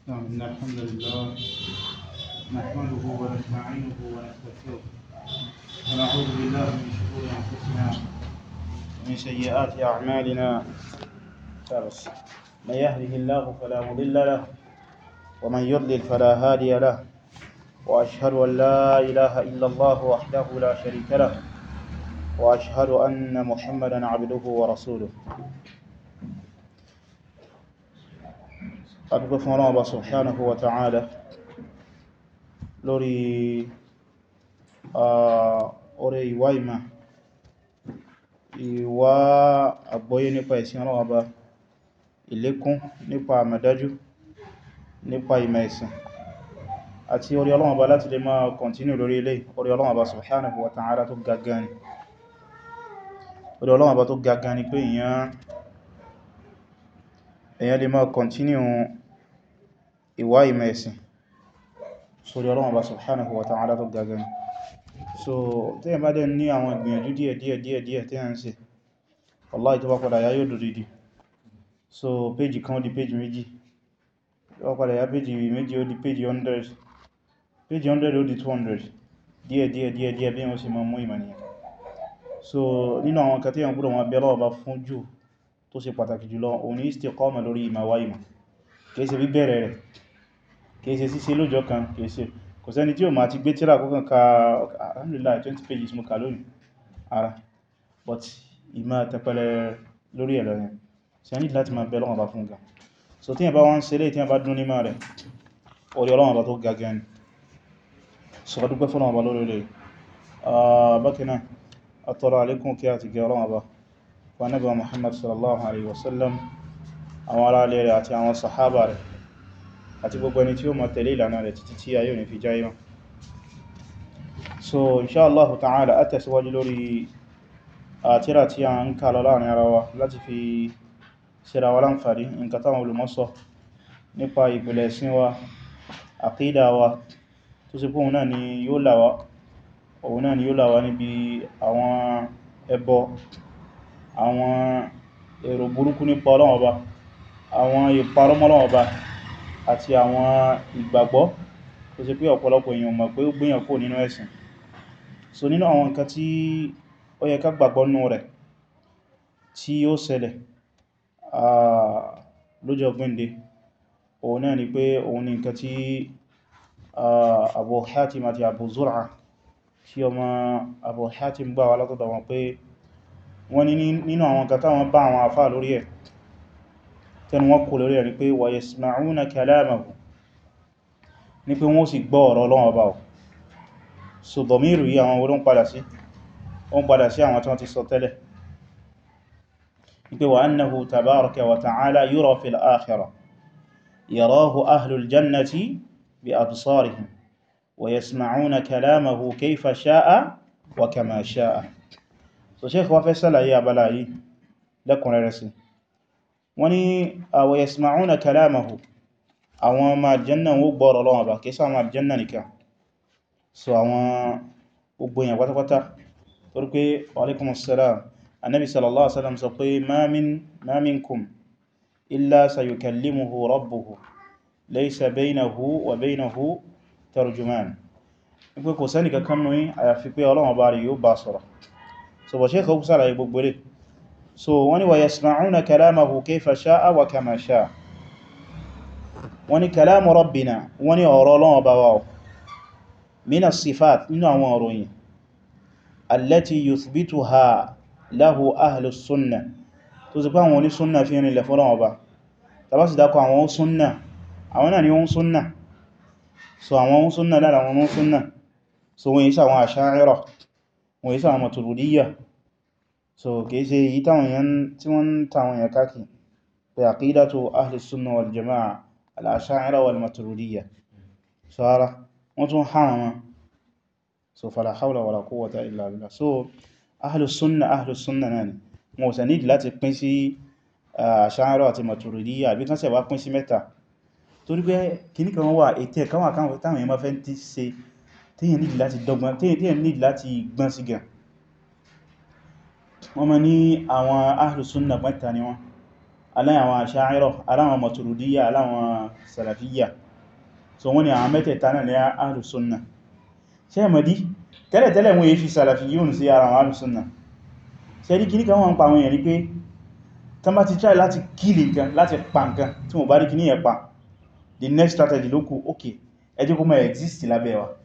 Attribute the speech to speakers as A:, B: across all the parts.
A: نعم إن الحمد لله نحمده ونستعينه ونستغفره ونعوذ بالله من شرور أنفسنا ومن سيئات أعمالنا ترس من يهده الله فلا مضل له ومن يضلل فلا هادي له وأشهد أن لا إله إلا الله وحده لا شريك له وأشهد أن محمدا عبده ورسوله adúgbò fún ọlọ́wọ́ bá subhanahu wa ta'ala lórí ọrẹ ìwá ìmá ìwá àgbọ́yé nípa ìsìn ọlọ́wọ́ bá ìlékún nípa àmàdájú nípa ìmá ìsìn àti orí ọlọ́wọ́ bá láti lè máa kọntínú lórí ilé orí ọlọ́wọ́ bá subhanahu wa ta'ala tó gaggani orí ọlọ́wọ́ bá tó gaggani pé èyàn lè máa kọntínú ìwá ìmẹ̀ ẹ̀sìn sórí Ọlọ́run Ọba subhanahu wa ta'ala tó gagan so tí yẹn bá dẹ̀ ní àwọn ìgbìyànjú díẹ̀ díẹ̀ díẹ̀ díẹ̀ tí yẹn ń ṣe wallahi tó bá padà yá yóò dòdìdì so péjì kan ó di péjì méjì tó bá padà yá péjì méjì ó di péjì 100 péjì 100 ó di 200 díẹ̀ díẹ̀ díẹ̀ díẹ̀ bí wọ́n ṣe máa mú ìmọ̀ nìyàn so nínú àwọn kan tí yẹn gbọ́dọ̀ wọn bẹ Ọlọ́run Ọba fún jù tó ṣe pàtàkì jùlọ òun ni istiqama lórí ìmọ̀ wá ìmọ̀ kìí ṣe bíbẹ̀rẹ̀ rẹ̀ kìí ṣe ṣíṣe lójọ́ kan kìí ṣe kò sẹ́ni tí ó máa ti gbé tírà kọ́kàn ka alhamdulillah 20 pages mú ka lónìí ara but ìmọ̀ tẹpẹlẹ lórí ẹ̀lọ yẹn ṣe ní láti máa bẹ Ọlọ́run Ọba fún ga so tí yẹn bá wọ́n ṣe lé tí yẹn bá dún nímọ̀ rẹ̀ orí Ọlọ́run Ọba tó ga gan ni so ká dúpẹ́ fún Ọlọ́run Ọba lórí rẹ̀ bákanáà atọ́rọ alékún kí a ti gẹ Ọlọ́run Ọba wa nabi Muhammad sallallahu alaihi wasallam àwọn ará ilé rẹ̀ àti àwọn sahaba rẹ̀ àti gbogbo ẹni tí ó máa tẹ̀lé ìlànà rẹ̀ títí tí ayé ò ní fi jáyé wọn so insha Allah ta'ala a tẹ̀síwájú lórí àtírà tí a ń kà lọ láàrin ara wa láti fi síra wa láǹfààní nǹkan táwọn olùmọ́sọ nípa ìpìlẹ̀ ẹ̀sìn wa àkídà wa tó sì pé òun náà ni yóò là wá òun náà ni yóò là wá níbi àwọn ẹbọ àwọn èrò burúkú nípa Ọlọ́run Ọba àwọn ìparọ́mọ́ Ọlọ́run Ọba àti àwọn ìgbàgbọ́ tó ṣe pé ọ̀pọ̀lọpọ̀ èèyàn mọ̀ pé ó gbéyàn kó nínú ẹ̀sìn so nínú àwọn nǹkan tí ó yẹ ká gbàgbọ́ nú rẹ̀ tí ó ṣẹlẹ̀ lọ́jọ́ gbẹ́ndé òun náà ni pé òun ni nǹkan tí Abu Hatim àti Abu Zur'a tí ọmọ Abu Hatim gbà wá látọ̀dọ̀ wọn pé wọ́n ní nínú àwọn nǹkan táwọn bá àwọn àfáà lórí ẹ̀ tẹnu wọ́n kò lórí ẹ̀ ni pé wa yasma'una kalamahu ní pé wọ́n sì gbọ́ ọ̀rọ̀ Ọlọ́run Ọba so dọ̀míìrù yí àwọn orí ń padà sí wọ́n padà sí àwọn tí wọ́n ti sọ tẹ́lẹ̀ ní pé wa annahu tabaraka wa ta'ala yura fil akhirah yarahu ahlul jannati bi absarihim wa yasma'una kalamahu kayfa sha'a wa kama sha'a so sheikh wa fẹ́ ṣàlàyé abala yìí lẹ́kùnrẹ́rẹ́ sí wọ́n ní wa yasma'una kalamahu àwọn ọmọ aljanna wó gbọ́rọ̀ Ọlọ́run Ọba kìí sáwọn aljanna nìkan so àwọn gbogbo èèyàn pátápátá torí pé alaikum assalam annabi sallallahu alaihi wasallam sọ pé ma min ma minkum illa sayukallimuhu rabbuhu laysa baynahu wa baynahu tarjuman pé kò sẹ́ni kankan nù yín àyàfi pé Ọlọ́run Ọba rí yóò bá sọ̀rọ̀ so bọ̀ ṣe kọ́ sára gbogbo rẹ̀ so wọ́n ní wa yasma'una kalamahu kayfa sha'a wa kama sha'a wọ́n ní kalamu rabbina wọ́n ní ọ̀rọ̀ Ọlọ́run Ọba wa mina sifat nínú àwọn òròyìn allati yuthbituha lahu ahlu sunna tó sì pé àwọn oní sunna fi rìnlẹ̀ fún Ọlọ́run Ọba tàbá sì dákọ àwọn sunna àwọn náà ni wọ́n sunna so àwọn sunna lára àwọn sunna so wọ́n yí sí àwọn asha'ira wọ́n yí sí àwọn maturidiyya so kìí ṣe yí táwọn yẹn tí wọ́n táwọn yẹn káàkì pé aqidatu ahli sunna wal jama'a al-asha'ira wal maturidiyya so ara wọ́n tún hàn wọn so fala hawla wala quwwata illa billah so ahlus sunna ahlus sunna náà ni wọ́n sẹ nídì láti pín sí asha'ira àti maturidiyya àbí kan ṣe wá pín sí mẹ́ta torí pé kìní kan wà ètẹ́ kan wà káwọn táwọn èèyàn máa fẹ́ tí ṣe tíyàn nídì láti dọ́gbọ́n tíyàn nídì láti gbọ́n sí gan wọ́n ma ní àwọn ahlus sunna mẹ́ta ni wọ́n aláwọn Asha'ira aláwọn Maturidiyya aláwọn Salafiyya so wọ́n ni àwọn mẹ́tẹ̀ẹ̀ta náà ní Ahlus Sunnah ṣe mọ̀dí tẹ́lẹ̀tẹ́lẹ̀ wọ́n yí fi Salafiyyun sí ara àwọn Ahlus Sunnah ṣe rí kí ní kan wọ́n pa àwọn èèyàn ní pé tán bá ti try láti kílì nǹkan láti pa nǹkan tí wọ́n bá rí kí ní ẹ̀ pa the next strategy ló kù ok ẹ jẹ́ kó máa exist lábẹ́ wa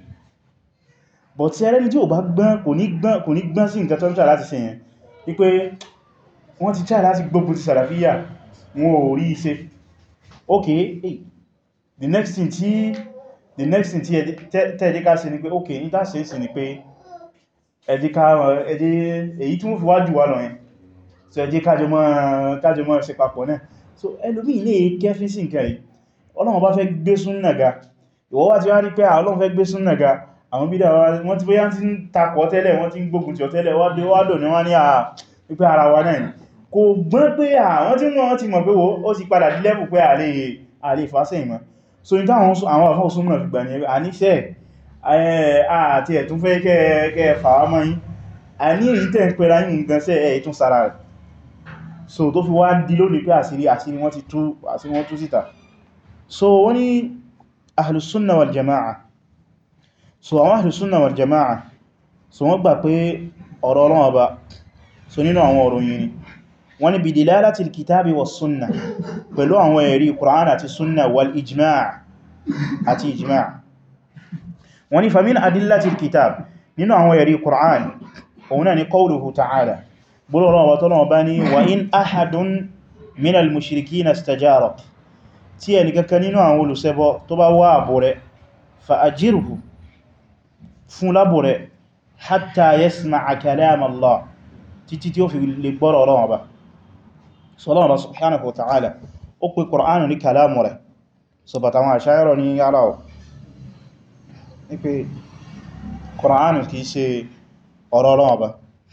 A: but tí ẹrẹ́ni tí ò bá gbọ́n kò ní gbọ́n kò ní gbọ́n sí nǹkan tó ń try láti ṣe yẹn wípé wọ́n ti try láti gbógun ti Salafiyya wọn ò rí iṣẹ́ ok hey, the next thing tí the next thing tí tẹ́ẹ̀dẹ́ ká ṣe ni pé ok ní tá ṣe sí ni pé ẹ̀dẹ́ ká ẹ̀dẹ́ èyí tí wọ́n fi wájú wà lọ yẹn so ẹ̀dẹ́ kájọ mọ́ ṣe papọ̀ náà so ẹlòmí ilé kẹfí sí nǹkan yìí Ọlọ́run bá fẹ́ gbé súnnà ga ìwọ wá ti wá rí pé Ọlọ́run fẹ́ gbé súnnà ga àwọn bídá wọ́n ti bóyá ti ń takọ̀ tẹ́lẹ̀ wọ́n ti ń gbógun tí ọ tẹ́lẹ̀ wádé wádò ní wọ́n ní à wípé ara wa náà ni kò gbọ́n pé àwọn tí wọ́n ti mọ̀ pé ó ti padà dí lẹ́bù pé àlè ìfásẹ̀ ìmọ̀ so ní táwọn àwọn àfáà súnmọ̀ fi gbà ní ẹgbẹ́ àníṣẹ́ àti ẹ̀tún fẹ́ kẹ́ fàwà mọ́ yí a ní èyí tẹ́ ń pẹ́ra yìí nǹkan sẹ́ ẹ̀ tún sára rẹ̀ so tó fi wá dí lónìí pé àṣírí àṣírí wọ́n ti tú àṣírí wọ́n tú síta so wọ́n ní ahlus sunna wal jama'a so àwọn ahlus sunna wal jama'a so wọ́n gbà pé ọ̀rọ̀ Ọlọ́run Ọba so nínú àwọn ọ̀rọ̀ yìí ni wọ́n ní bidilálati al-kitabi was sunna pẹ̀lú àwọn ẹ̀rí Qur'an àti sunna wal ijma' àti ijma' wọ́n ní famin adillati al-kitab nínú àwọn ẹ̀rí Qur'an òun náà ni qawluhu ta'ala búrọ̀rọ̀ wa tọ́lọ̀ bá ní wa in ahadun min al-mushrikina istajarak tí ẹni kankan nínú àwọn olùṣẹbọ tó bá wá àbò rẹ̀ fa ajirhu fún lábò rẹ̀ hatta yasma'a kalam Allah títí tí ó fi lè gbọ́rọ̀ Ọlọ́run Ọba sọ́lọ́run Ọba subhanahu wa ta'ala ó pè Kùránù ní kàlámù rẹ̀ so bàtà wọn àṣáyọ́rọ̀ ní yára ọ̀ ní pé Kùránù kìí ṣe ọ̀rọ̀ Ọlọ́run Ọba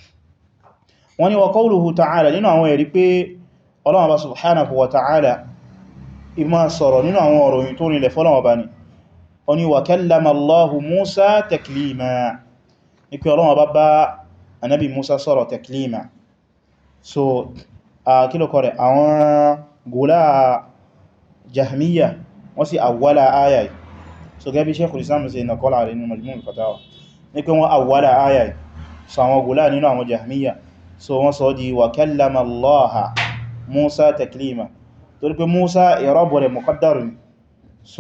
A: wọ́n ní wa qawluhu ta'ala nínú àwọn ẹ̀rí pé Ọlọ́run Ọba subhanahu wa ta'ala ìmá sọ̀rọ̀ nínú àwọn ọ̀rọ̀ yìí tó nílẹ̀ fọ́lọ́run Ọba ni ó ní wa kallama Allahu Musa taklima ní pé Ọlọ́run Ọba bá anábi Musa sọ̀rọ̀ taklima so a kílò kọrẹ̀ àwọn gùlá jahmiya wọ́n sì awwala ayai so gẹ́bí Sheikhul Islam sí nàkọ́lá rẹ̀ nínú Majmu' al-Fatawa ní pé wọ́n awwala ayai so àwọn gùlá nínú àwọn jahmiya so wọ́n sọ di wa kallama Allaha Musa taklima torí pé Musa ìrọ́bù rẹ̀ muqaddar ni so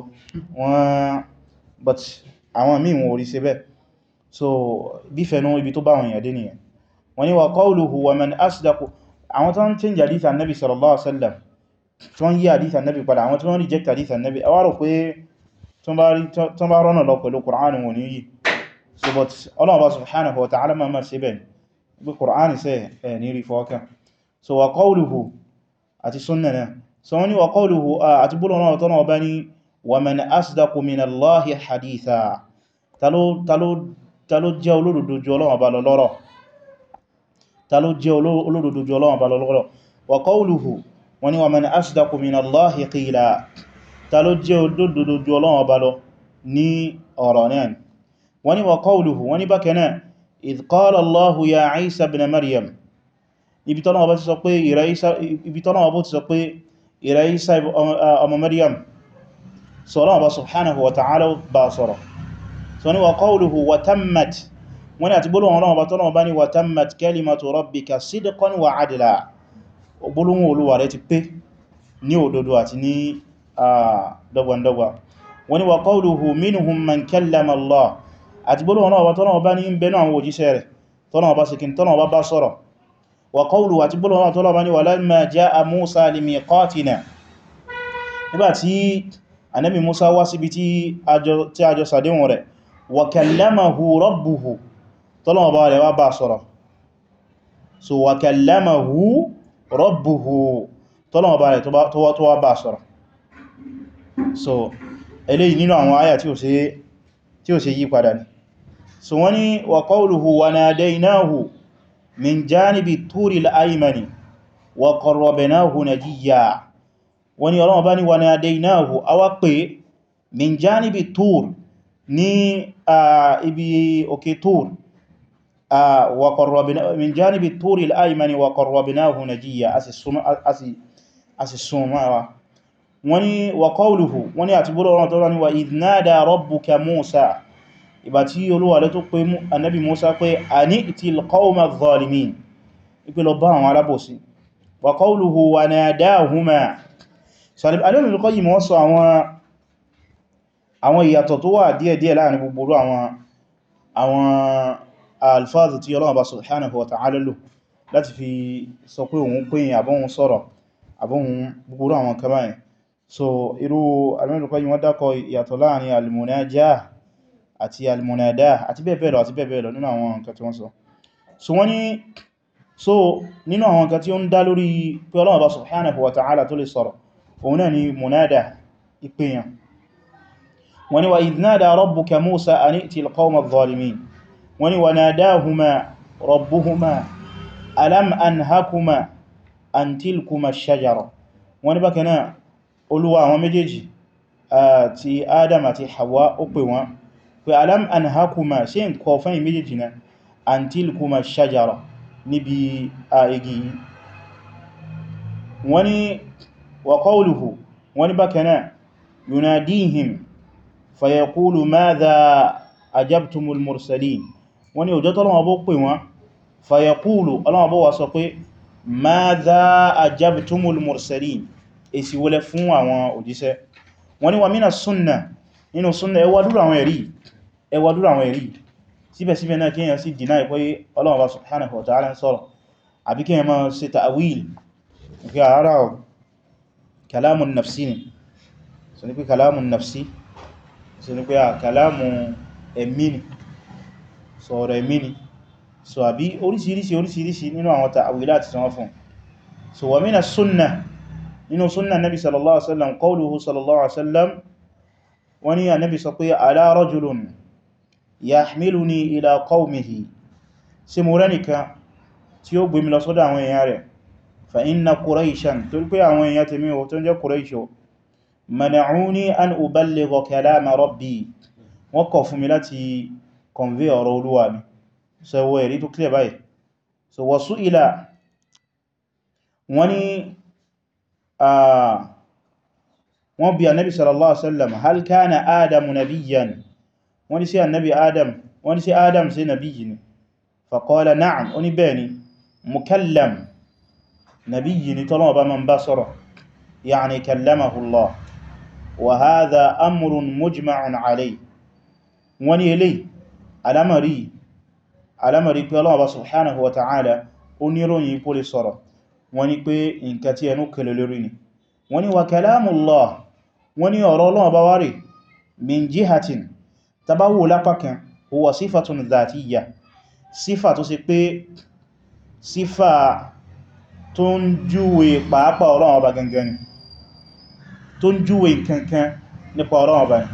A: wọ́n but àwọn míì wọ́n orí sí bẹ́ẹ̀ so bí fẹ̀nú ibi tó bá wọn yàdé nìyàn wọ́n ni wa qawluhu wa man asdaqu àwọn tó ń change hadith annabi sallallahu alaihi wasallam tó ń yí hadith annabi padà àwọn tó ń reject hadith annabi a wárò pé tó bá rọ́nà lọ pẹ̀lú Qur'an wọn ni yìí so but ọlọ́ọ̀bá subhanahu wa ta'ala ma máa ṣe bẹ́ẹ̀ bí Qur'an sẹ́ ẹ̀ ní rí fọ́ọ̀kẹ́ so wa qawluhu àti sunna náà so wọ́n ni wa qawluhu àti búrò náà tọ́nà ọba ni wa man asdaqu min Allahi haditha ta ló jẹ́ olódodo jù Ọlọ́run Ọba lọ lọ́rọ̀ ta ló jẹ́ olódodo jù Ọlọ́run Ọba lọ lọ́rọ̀ wa qawluhu wọ́n ní wa man asdaqu min Allahi qila ta ló jẹ́ olódodo jù Ọlọ́run Ọba lọ ní ọ̀rọ̀ náà wọ́n ní wa qawluhu wọ́n ní bákan náà idh qala Allahu ya Isa ibn Maryam ibi tọ́nà ọba ti sọ pé ìrẹ́ Isa ọmọ Maryam sọ́rọ̀ ọba subhanahu wa ta'ala bá sọ́rọ̀ so ni wa qawluhu wa tammat wani àti gbólóhùn ọlọ́wọ́ bá tọ́lọ́wọ́ bá ní wa tammat kalimatu rabbika sidqan wa adla gbólóhùn olúwa rẹ̀ ti pé ní òdodo àti ní dọ́gbandọ́gba wani wa qawluhu minhum man kallama Allah àti gbólóhùn ọlọ́wọ́ bá tọ́lọ́wọ́ bá ní ń bẹnu àwọn òjíṣẹ́ rẹ̀ tọ́lọ́wọ́ bá sikin tọ́lọ́wọ́ bá bá sọ́rọ̀ wa qawluhu àti gbólóhùn ọlọ́wọ́ tọ́lọ́wọ́ bá ní walamma ja'a Musa limiqatina nígbàtí Ànábì Musa wá síbi tí a jọ sàdéhùn rẹ̀ wa kallamahu rabbuhu tọ́lọ́wọ́ bá rẹ̀ wá bá sọ̀rọ̀ so wa kallamahu rabbuhu tọ́lọ́wọ́ bá rẹ̀ tó wá bá sọ̀rọ̀ so eléyìí nínú àwọn àyà tí ó ṣe yí padà ní so wọ́n ní wa qawluhu wa nadaynahu min janibi turil aymani wa qarrabnahu najiyya wọ́n ní Ọlọ́run bá ní wa nadaynahu a wá pè min janibi tur ní ibi òkè tur min janibi turi al-aymani wa qarrabnahu najiyya a sì súnmọ́ wa wani wa qawluhu wani àti búrò ọ̀rọ̀ tó rán ni wa idh nada rabbuka Musa ìgbà tí Olúwa rẹ̀ tó pé annabi Musa pé ani'til qawma adh-dhalimin ipe lọ bá àwọn alábòsí wa qawluhu wa nadahuma sọ̀rọ̀ alẹ́mìí kọ́ yìí mọ́ sọ àwọn ìyàtọ̀ tó wà díẹ̀díẹ̀ láàrin gbogbo àwọn alfáàzù tí Ọlọ́run bá subhanahu wa ta'ala lò láti fi sọ pé òun pín àbọ́hun sọ̀rọ̀ àbọ́hun gbogbo àwọn kamayin so irú alẹ́mìí kọ́ yìí wọ́n dákọ̀ ìyàtọ̀ láàrin almunajah àti almunadah àti bẹ́ẹ̀ bẹ́ẹ̀ lọ àti bẹ́ẹ̀ bẹ́ẹ̀ lọ nínú àwọn nǹkan tí wọ́n sọ so wọ́n ní so nínú àwọn nǹkan tí ó ń dá lórí pé Ọlọ́run bá subhanahu wa ta'ala tó lè sọ̀rọ̀ òun náà ni munada ìpéyàn wọ́n ní wa idh nada rabbuka Musa an i'ti al-qawma adh-dhalimin wọ́n ní wa nadahuma rabbuhuma alam anhakuma an tilkuma ash-shajara wọ́n ní bákan náà olúwa àwọn méjèèjì àti Adam àti Hawa ó pè wọ́n pé alam anhakuma ṣe n kọ fẹ́yìn méjèèjì náà an tilkuma ash-shajara níbi a igi wọ́n ní wa qawluhu wọ́n ní bákan náà yunadihim fayaqulu madha ajabtumul mursalin wọ́n ní ọjọ́ tọ́lọ́wọ́ bó pè wọ́n fayaqulu ọlọ́wọ́ bó wá sọ pé madha ajabtumul mursalin èsì wọlé fún àwọn òjíṣẹ́ wọ́n ní wa mina sunna nínú sunna ẹwà dúró àwọn ẹ̀rí ẹwà dúró àwọn ẹ̀rí síbẹ̀síbẹ̀ náà kíyàn sí dìná ìpé Ọlọ́run bá subhanahu wa ta'ala ń sọ̀rọ̀ àbí kíyàn máa ṣe ta'wil ìpé àárá ọ̀ kalamun nafsi ni so ní pé kalamun nafsi so ní pé à kalamun ẹ̀mí ni sọ̀rọ̀ ẹ̀mí ni so àbí oríṣiríṣi oríṣiríṣi nínú àwọn ta'wilat tí wọ́n fún so wa mina sunna nínú sunna nabi sallallahu alaihi wasallam qawluhu sallallahu alaihi wasallam wani ya nabi sọ pé ala rajulun yahmiluni ila qawmihi sí mo rẹ́nìkan tí ó gbé mi lọ sọ́dọ̀ àwọn èèyàn rẹ̀ fa inna quraishan tó pé àwọn èèyàn tèmi o tó jẹ́ quraisho mana'uni an uballigha kalama rabbi wọ́n kọ̀ fún mi láti convey ọ̀rọ̀ olúwa mi so ẹwọ ẹ̀rí tó clear báyìí so wasu ila wani wọ́n bi annabi sallallahu alaihi wasallam hal kana adamu nabiyyan wọ́n sí annabi adam wọ́n sí adam sí nabiyyi ni faqala na'am oni bẹ́ẹ̀ni mukallam nabiyyi ni tọ́lọ́wọ́ bá man bá sọ̀rọ̀ ya'ni kallamahu Allah wa hadha amrun mujma'un alayhi wọ́n ní eléyìí alamari alamari pé Allah subhanahu wa ta'ala ó ní ròyìn kó lè sọ̀rọ̀ wọ́n ní pé nǹkan tí ẹnu kẹlẹ̀ lórí ni wọ́n ní wa kalamullah wọ́n ní ọ̀rọ̀ Ọlọ́run bá wárí min jihatin tabawo lápákan huwa sífàtún dhatiyya sífà tó sì pé sífà tó ń júwe pàápàá Ọlọ́run ọba gangan ni tó ń júwe kankan nípa Ọlọ́run ọba ni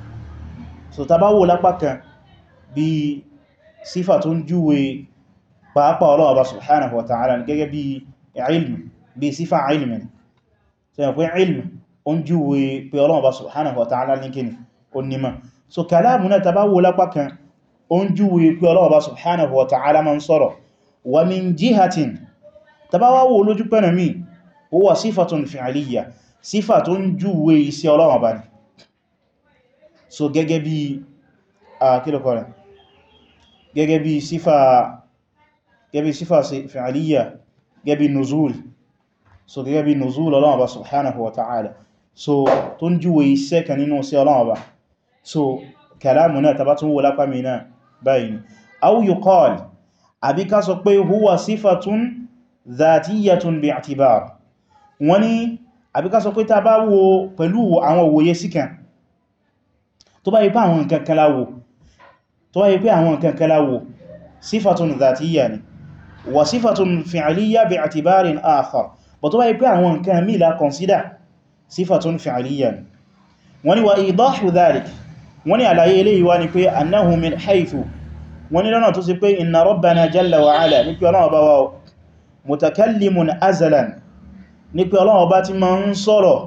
A: so tabawo lápákan bí sífà tó ń júwe pàápàá Ọlọ́run ọba subhanahu wa ta'ala gẹ́gẹ́ bí ilmi bí sífà ilmi ni so yàn pé ilmi ó ń júwe pé Ọlọ́run ọba subhanahu wa ta'ala ní kíni ó nímọ̀ so kàlámù náà tàbá wo lápá kan ó ń júwe pé Ọlọ́run ọba subhanahu wa ta'ala ma ń sọ̀rọ̀ wa min jihatin tàbá wá wo lójú pẹ́nà mi ó wà sífàtún fi'aliyya sífà tó ń júwe iṣẹ́ Ọlọ́run ọba ni so gẹ́gẹ́ bí a kílọ̀kọ́ rẹ̀ gẹ́gẹ́ bí sífà gẹ́gẹ́ bí sífà fi'aliyya gẹ́gẹ́ bí nuzul so gẹ́gẹ́ bí nuzul Ọlọ́run ọba subhanahu wa ta'ala so tó ń júwe iṣẹ́ kan nínú sí Ọlọ́run ọba so kàlámù náà tàbá tún wó lápá mi náà báyìí ni aw yuqal àbí ká sọ pé huwa sífàtún dhatiyyatun bi'tibar wọ́n ní àbí ká sọ pé ta bá wo pẹ̀lú àwọn òwòye síkàn tó bá yí pé àwọn nǹkan kan láwò tó bá yí pé àwọn nǹkan kan láwò sífàtún dhatiyya ni wa sífàtún fi'liyya bi'tibarin akhar but tó bá yí pé àwọn nǹkan mí la consider sífàtún fi'liyya ni wọ́n ní wa idahu dhalik wọ́n ní àlàyé eléyìí wá ní pé annahu min haythu wọ́n ní lọ́nà tó sì pé inna rabbana jalla wa ala ní pé Ọlọ́run bá wá mutakallimun azalan ní pé Ọlọ́run bá ti ma ń sọ̀rọ̀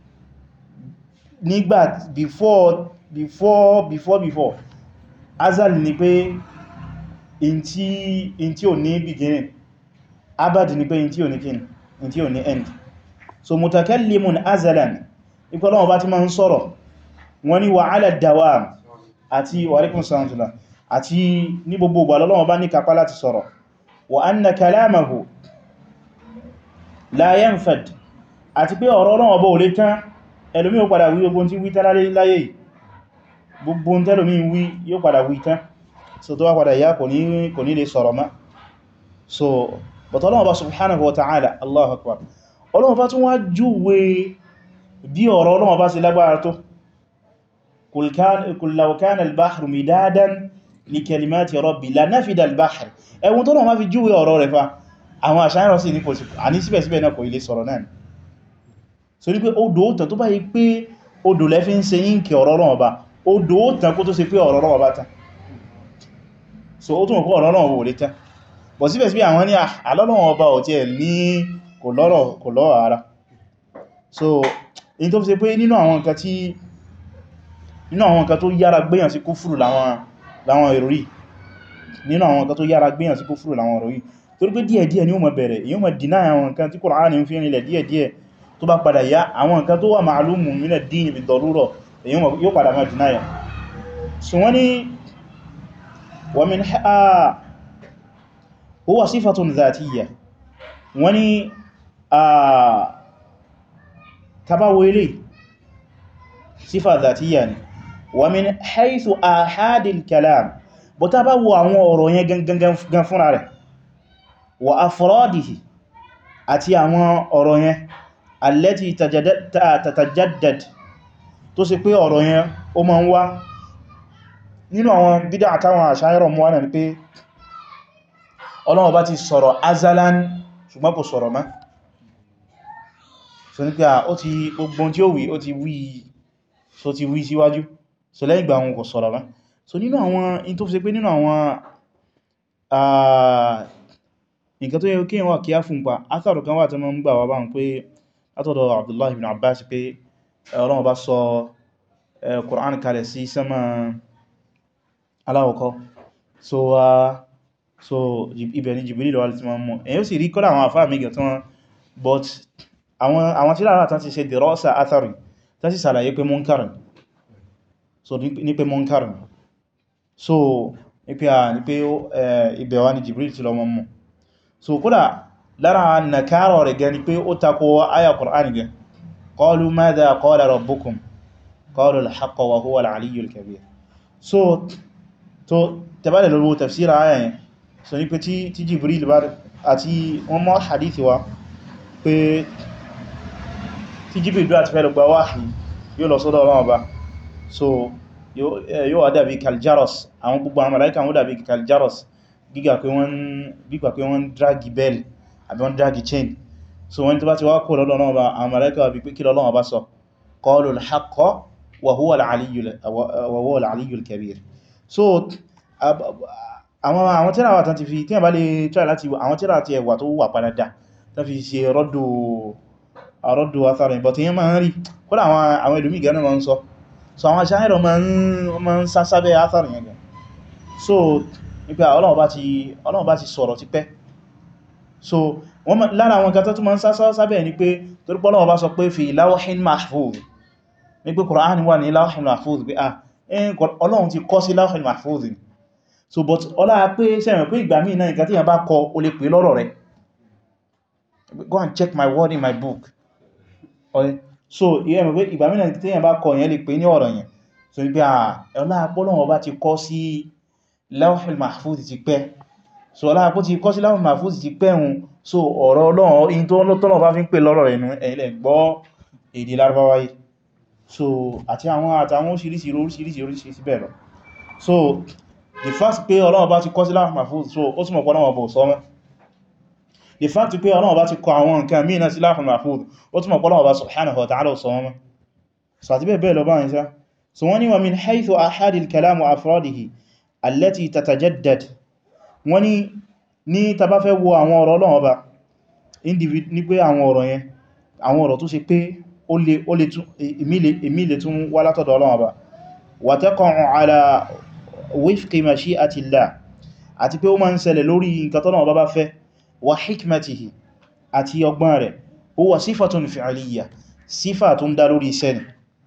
A: nígbà before before before before azal ni pé in tí in tí ò ní beginning abad ni pé in tí ò ní kin in tí ò ní end so mutakallimun azalan ipò Ọlọ́run bá ti máa ń sọ̀rọ̀ wọ́n ní wa ala dawam àti wa alaikum salam tula àti ní gbogbo ìgbà Ọlọ́run bá ní kápá láti sọ̀rọ̀ wa anna kalamahu la yanfad àti pé ọ̀rọ̀ Ọlọ́run bá ò lè tán ẹlòmí ó padà wí gbogbo tí wí tán láyé gbogbo tẹ́lòmí wí yóò padà wí tán so tó wá padà yá kò ní lè sọ̀rọ̀ má so but Ọlọ́run bá subhanahu wa ta'ala Allahu akbar Ọlọ́run bá tún wá júwe bí ọ̀rọ̀ Ọlọ́run bá ṣe lágbára tó qul law kana al-bahru midadan li kalimati rabbi la nafida al-bahr ẹwùn tó náà má fi júwe ọ̀rọ̀ rẹ̀ fa àwọn àṣáyẹ̀rọ̀ sí ní kò sí àní síbẹ̀síbẹ̀ náà kò ilé sọ̀rọ̀ náà so ní pé odò òtàn tó bá yí pé odò lẹ́fí ń ṣe yínkẹ ọ̀rọ̀ Ọlọ́run ọba odò òtàn kó tó ṣe pé ọ̀rọ̀ Ọlọ́run ọba tán so ó tún mọ̀ pé ọ̀rọ̀ Ọlọ́run ọba ò lè tán bọ̀ síbẹ̀síbẹ̀ àwọn ní àlọ́lọ́run ọba ò tí ẹ̀ ní kò lọ́rọ̀ kò lọ́rọ̀ ara so in tó fi ṣe pé nínú àwọn nǹkan tí nínú àwọn nǹkan tó yára gbéyàn sí kúfùrù láwọn ìròrí nínú àwọn nǹkan tó yára gbéyàn sí kúfùrù láwọn ìròrí torí pé díẹ̀díẹ̀ ni ó mọ̀ bẹ̀rẹ̀ èyí ó mọ̀ dínà àwọn nǹkan tí Kùránì ń fi rinlẹ̀ díẹ̀díẹ̀ tó bá padà yá àwọn nǹkan tó wà ma'lumu min ad-din bid-darura èyí yóò padà máa dínà yà so wọ́n ni wa min huwa sifatun dhatiyya wọ́n ni tabawo ilé sífà dhatiyya ni wa min haythu ahadil kalam bó ta bá wo àwọn ọ̀rọ̀ yẹn gangan fúnra rẹ̀ wa afradihi àti àwọn ọ̀rọ̀ yẹn allati tatajaddad tó sì pé ọ̀rọ̀ yẹn ó ma ń wá nínú àwọn bídá àtàwọn àṣáyẹ̀rọ̀ mú wánà ní pé Ọlọ́run bá ti sọ̀rọ̀ azalan ṣùgbọ́n kò sọ̀rọ̀ mọ́ so ní pé ó ti gbogbo tí ó wí ó ti wí so ti wí síwájú so lẹ́yìn ìgbà wọn kò sọ̀rọ̀ mọ́ so nínú àwọn in tó fi ṣe pé nínú àwọn nǹkan tó yẹ kí wọ́n kí á fún pa átàrù kan wà tó mọ́ ń gbà wá bá ń pé látọ̀dọ̀ Abdullah ibn Abbas pé Ọlọ́run bá sọ Qur'an kalẹ̀ sí sánmà aláwọ̀kọ́ so so ibẹ̀ ni Jibril wà tí wọ́n mú èyí ó sì rí kọ́lá àwọn àfáà mẹ́gẹ̀ tí wọ́n but àwọn tí lára tán ti ṣe dìrọ́sà athari tán sì sàlàyé pé munkarin so ní pé munkarin so ní pé ibẹ̀ wà ní Jibril tí lọ mọ́ mú so kódà lára nàkárọ̀ rẹ̀ gẹni pé ó takò ayà Qur'an gẹ qalu madha qala rabbukum qalu al-haqqa wa huwa al-aliyyul kabir so to tẹbálẹ̀ lọ́wọ́ tafsira ayà yẹn so ní pé tí Jibril bá àti wọ́n mọ́ hadithi wa pé tí Jibril bá ti fẹ́ lọ gba wáhì yóò lọ sọ́dọ̀ Ọlọ́run Ọba so yóò wá dàbí kaljaros àwọn gbogbo àwọn màláíkà wọ́n dàbí kaljaros gíga pé wọ́n dragi bell àbí wọ́n dragi chain so wọ́n tó bá ti wá kó lọ́dọ̀ náà bá àwọn màláíkà wà bí pé kí lọ́lọ́wọ́ bá sọ qalu al-haqqa wa huwa al-aliyyul kabir so àwọn tíra wà tán ti fi tí a bá lè try láti àwọn tíra ti ẹwà tó wà padà dá tán fi ṣe rọ́dù atharin but yẹn máa ń rí kódà àwọn ìlúmí gẹ́nà máa ń sọ so àwọn aṣáhẹ́rọ máa ń sásábẹ́ atharin yẹn gan so nípa Ọlọ́run bá ti sọ̀rọ̀ ti pẹ́ so lára àwọn gata tó ma ń sábẹ̀ ní pé torípọ́ Ọlọ́run bá sọ pé fi lawhin mahfuz ní pé Qur'an wà ní lawhin mahfuz pé ah Ọlọ́run ti kọ sí lawhin mahfuz so but ọlá pé sẹ́rìn pé ìgbà míì náà ìgbà tí yàn bá kọ o lè pè lọ́rọ̀ rẹ̀ go and check my word in my book so ìgbà míì náà tí yàn bá kọ yẹn lè pè ní ọ̀rọ̀ yẹn so ní pé ọlá Ọlọ́run bá ti kọ sí lawhin mahfuz ti pẹ́ so ọlá àpó ti kọ́ sí láwọn mahfuz ti pẹ́hun so ọ̀rọ̀ Ọlọ́run in tó lọ́tọ́lọ́ bá fi ń pè lọ́rọ̀ ẹnu ẹ̀lẹ̀ gbọ́ èdè Lárúbáwá yìí so àti àwọn àtàwọn oríṣiríṣi oríṣiríṣi oríṣiríṣi bẹ́ẹ̀ lọ so the fact pé Ọlọ́run bá ti kọ́ sí láwọn mahfuz so ó túnmọ̀ pọ́nà ọbọ̀ sọ́mọ́ the fact pé Ọlọ́run bá ti kọ àwọn nǹkan míì náà sí láwọn mahfuz ó túnmọ̀ pọ́nà ọba subhanahu wa ta'ala sọ́mọ́ so àti bẹ́ẹ̀ bẹ́ẹ̀ lọ báyìí sá so wọ́n ni wa min haythu ahadil kalam wa afradihi allati tatajaddad wọ́n ní ní tàbá fẹ́ wo àwọn ọ̀rọ̀ Ọlọ́run Ọba ní pé àwọn ọ̀rọ̀ yẹn àwọn ọ̀rọ̀ tó ṣe pé ó lè tún èmì lè tún wá látọ̀dọ̀ Ọlọ́run Ọba wa taqa'u ala wifqi mashi'atillah àti pé ó máa ń ṣẹlẹ̀ lórí nǹkan tọ́lọ́run bá bá fẹ́ wa hikmatihi àti ọgbọ́n rẹ̀ huwa sífàtún fi'aliyya sífà tó ń dá lórí iṣẹ́ ni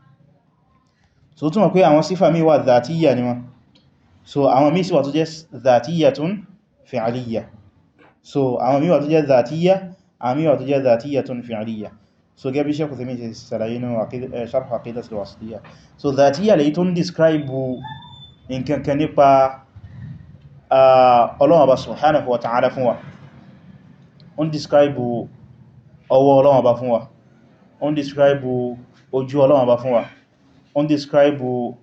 A: so túnmọ̀ pé àwọn sífà míì wà dhatiyya ni wọ́n so àwọn míì sì wà tó jẹ́ dhatiyyatun fi'aliyya so àwọn míì wà tó jẹ́ dhatiyya àwọn míì wà tó jẹ́ dhatiyyatun fi'aliyya so gẹ́bí Shaykh Uthaymin ṣe ṣàlàyé nínú sharh aqidatul wasitiyya so dhatiyya lèyí tó ń describe nǹkan kan nípa Ọlọ́run Ọba subhanahu wa ta'ala fún wa ó ń describe ọwọ́ Ọlọ́run Ọba fún wa ó ń describe ojú Ọlọ́run Ọba fún wa ó ń describe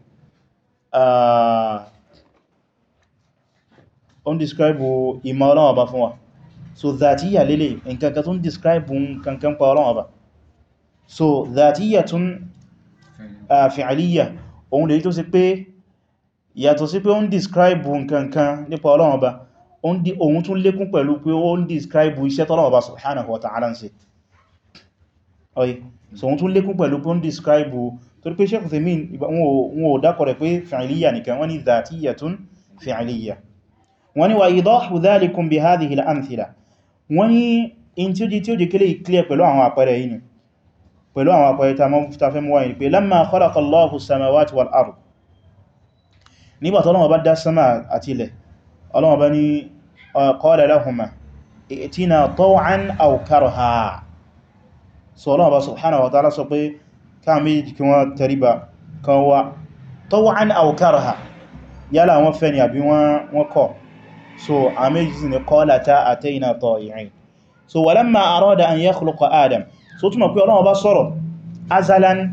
A: ó ń describe ìmọ̀ Ọlọ́run Ọba fún wa so dhatiyya lélẹ̀ nǹkan kan tó ń describe nǹkan pa Ọlọ́run Ọba so dhatiyyatun fi'aliyya òun lè tó sí pé yàtọ̀ sí pé ó ń describe nǹkankan nípa Ọlọ́run Ọba òun tún lékún pẹ̀lú pé ó ń describe iṣẹ́ tọ́lọ́run Ọba subhanahu wa ta'ala ń ṣe ọ̀yí so òun tún lékún pẹ̀lú pé ó ń describe torí pé Shaykh Uthaymin wọn ò dákọ̀ rẹ̀ pé fi'aliyya nìkan wọ́n ni dhatiyyatun fi'aliyya wọ́n ni wa idahu dhalikum bi hadhihi al-amthila wọ́n ni in tí ó jí tí ó jí kílé clear pẹ̀lú àwọn àpẹẹrẹ yìí ni pẹ̀lú àwọn àpẹẹrẹ ta fẹ́ mú wáyé pé lamma khalaqa Allahu as-samawati wal ard nígbà tí Ọlọ́run bá dá sánmà àti ilẹ̀ Ọlọ́run bá ní qala lahuma i'tina taw'an aw karha so Ọlọ́run bá subhanahu wa ta'ala sọ pé káà méjì kí wọ́n tẹríba kan wá taw'an aw karha yálà wọ́n fẹ́ ni àbí wọ́n kọ̀ so a méjì sí ni qalata atayna ta'i'in so walamma arada an yakhluqa Adam so túnmọ̀ pé Ọlọ́run bá sọ̀rọ̀ azalan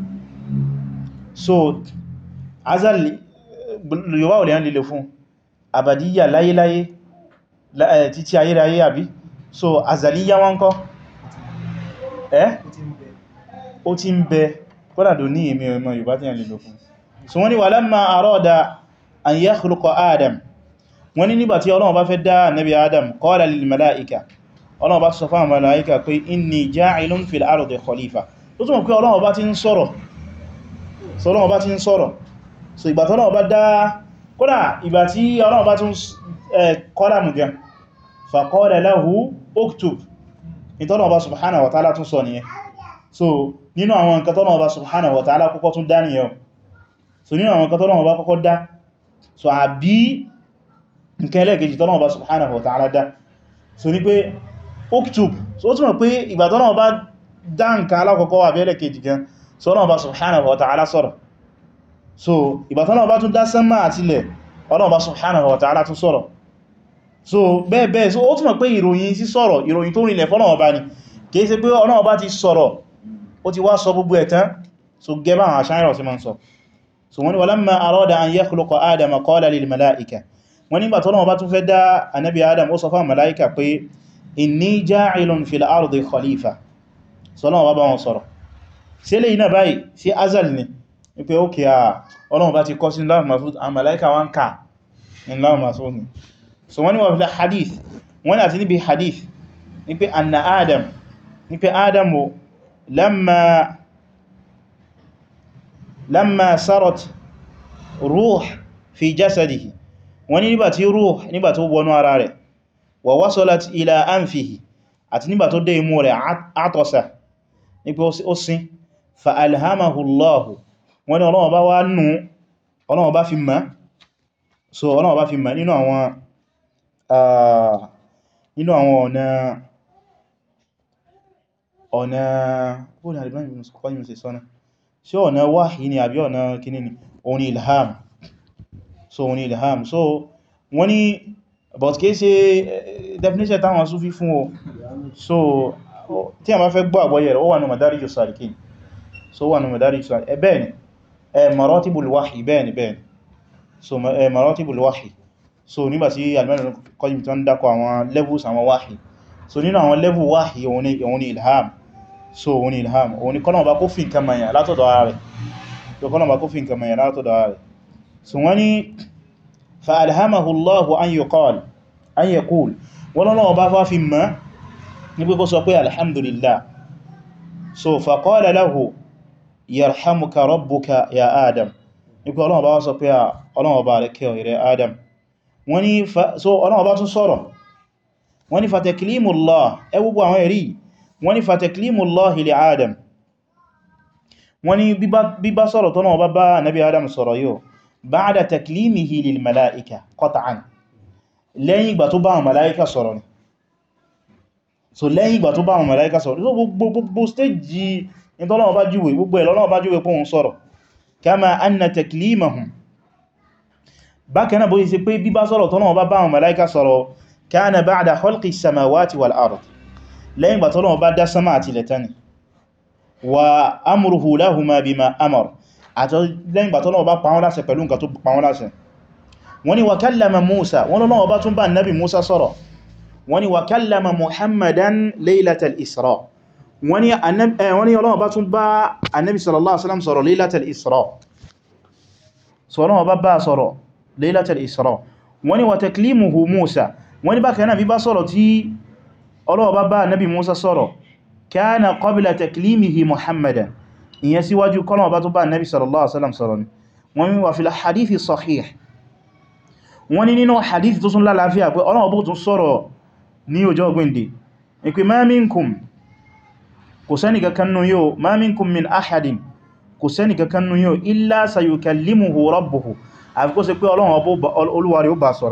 A: so azal yíwá olè yán lílé fún àbàdíyà láyéláyé títí ayéráyé àbí so azaliya wọn kọ́ ẹ́ ó ti ń bẹ kọ́làdò ní èmì ọmọ Yorùbá tí yàn lílé fún so wọ́n ni walamma arada an yakhluqa Adam wọ́n ni nígbàtí Ọlọ́run bá fẹ́ dá nabi Adam qala lil mala'ika Ọlọ́run bá sọ fún àwọn màláíkà pé inni ja'ilun fil ardi khalifa tó túnmọ̀ pé Ọlọ́run bá ti ń sọ̀rọ̀ so Ọlọ́run bá ti ń sọ̀rọ̀ so ìgbà tí Ọlọ́run bá dá kódà ìgbà tí Ọlọ́run bá tún kọ́lámù gan fa qala lahu uktub ní tọ́lọ́run bá subhanahu wa ta'ala tún sọ nìyẹn so nínú àwọn nǹkan tọ́lọ́run bá subhanahu wa ta'ala kọ́kọ́ tún dá nìyẹn so nínú àwọn nǹkan tọ́lọ́run bá kọ́kọ́ dá so àbí nǹkan ẹlẹ́gẹ̀ẹ́jì tọ́lọ́run bá subhanahu wa ta'ala dá so ní pé uktub so ó túnmọ̀ pé ìgbà tọ́lọ́run bá dá nǹkan alákọ̀ọ́kọ́ wà bí ẹlẹ́kejì gan so Ọlọ́run bá subhanahu wa ta'ala sọ̀rọ̀ so ìgbà tọ́lọ́run bá tún dá sánmà àti ilẹ̀ Ọlọ́run bá subhanahu wa ta'ala tún sọ̀rọ̀ so bẹ́ẹ̀ bẹ́ẹ̀ so ó túnmọ̀ pé ìròyìn sí sọ̀rọ̀ ìròyìn tó rinlẹ̀ fọ́lọ́run bá ní kìí ṣe pé Ọlọ́run bá ti sọ̀rọ̀ ó ti wá sọ gbogbo ẹ̀ tán so gẹ́bà àwọn àṣáyẹ̀rọ̀ sí ma ń sọ so wọ́n ni walamma arada an yakhluqa Adama qala lil mala'ika wọ́n nígbà tọ́lọ́run bá tún fẹ́ dá anabi Adam ó sọ fún mala'ika pé inni ja'ilun fil ardi khalifa sọ́lọ́wọ́ bá bá wọn sọ̀rọ̀ sí lè iná báyìí sí azal ni wípé ókè à ọlọ́wọ́ bá ti kọ́ sí láàrín masu a malaika wọn ká ní láàrín masu ni so wọ́n ni wọ́n fi hadith wọ́n ni àti níbi hadith ní pé anna adam ní pé adam o lamma lamma sarat ruh fi jasadihi wọ́n ni nígbà tí ruh nígbà tó wọnú ara rẹ̀ wa wasalat ila anfihi àti nígbà tó dé imú rẹ̀ àtọ́sà ní pé ó sín fa alhamahu allahu wọ́n ní Ọlọ́run bá wá nù Ọlọ́run bá fi ma so Ọlọ́run bá fi ma nínú àwọn nínú àwọn ọ̀nà ọ̀nà ó ní àdìbọn ìbìnú kọ́ yìí sọ́nà ṣe ọ̀nà wáhí ni àbí ọ̀nà kíní ni òun ni ilham so òun ni ilham so wọ́n ní but kìí ṣe definition táwọn Sufi fún o so tí a máa fẹ́ gbọ́ àgbọ́yẹ̀ rẹ̀ ó wà ní Madarij as-Salikin so wà ní Madarij as-Salikin bẹ́ẹ̀ ni maratibul wahyi bẹ́ẹ̀ ni bẹ́ẹ̀ ni so maratibul wahyi so nígbàtí Al-Imam Qayyim tó ń dákọ̀ àwọn levels àwọn wahyi so nínú àwọn level wahyi òun ni ilham so òun ni ilham òun ni kọ́nà bá kó fi nǹkan mẹ́yàn látọ̀dọ̀ ara rẹ̀ so kọ́nà bá kó fi nǹkan mẹ́yàn látọ̀dọ̀ ara rẹ̀ so wọ́n ni fa alhamahu Allahu an yuqal an yaqul wọ́n lọ́nà bá fá fi mọ́ ní pé kó sọ pé alhamdulillah so fa qala lahu yarhamuka rabbuka ya adam ní pé Ọlọ́run bá wá sọ pé Ọlọ́run bá rẹ̀ kẹ́ ìrẹ adam wọ́n ní so ọlọ́wọ́ bá tún sọ̀rọ̀ wọ́n ní fataklimullah ẹwùgbọ́ àwọn ẹ̀rí wọ́n ní fataklimullah li adam wọ́n ní bíbá sọ̀rọ̀ tọ́nà ọba bá nabi adam sọ̀rọ̀ yóò ba'da taklimihi lil mala'ika qat'an lẹ́yìn ìgbà tó bá àwọn mala'ika sọ̀rọ̀ ni so lẹ́yìn ìgbà tó bá àwọn mala'ika sọ̀rọ̀ so gbogbo stage ìtọ́lọ́wọ́ bá júwe gbogbo ẹ̀lọ́lọ́wọ́ bá júwe pé òun sọ̀rọ̀ kama anna taklimahum bákanáà bó yí sí pé bíbá sọ̀rọ̀ tọ́lọ́wọ́ bá bá àwọn mala'ika sọ̀rọ̀ kana ba'da khalqi samawati wal ard lẹ́yìn ìgbà tọ́lọ́wọ́ bá dá sama àti lẹ́tani wa amruhu lahuma bima amar àti lẹ́yìn ìgbà tọ́lọ́wọ́ bá pa wọ́n láṣẹ pẹ̀lú nǹkan tó pa wọ́n láṣẹ wọ́n ní wa kallama Musa wọ́n lọ́wọ́ bá tún bá nabi Musa sọ̀rọ̀ wọ́n ní wa kallama Muhammadan laylatal Isra wọ́n ní Ọlọ́run bá tún bá annabi sallallahu alaihi wasallam sọ̀rọ̀ laylatal Isra sọ̀rọ̀ bá bá sọ̀rọ̀ laylatal Isra wọ́n ní wa taklimuhu Musa wọ́n ní bákan náà bí bá sọ̀rọ̀ tí Ọlọ́run bá bá annabi Musa sọ̀rọ̀ kana qabla taklimihi Muhammadan ìyẹn síwájú kọ́lọ̀ bá tó bá annabi sallallahu alaihi wasallam sọ̀rọ̀ ni wọ́n ní wa fil hadithi sahih wọ́n ní nínú hadith tó sún lálàáfíà pé Ọlọ́run bó tún sọ̀rọ̀ ní ọjọ́ ọgbìndì ìpé ma minkum kò sẹ́ni kankannu yóò ma minkum min ahadin kò sẹ́ni kankannu yóò illa sayukallimuhu rabbuhu àfi kó ṣe pé Ọlọ́run olúwarí ó bá sọ̀rọ̀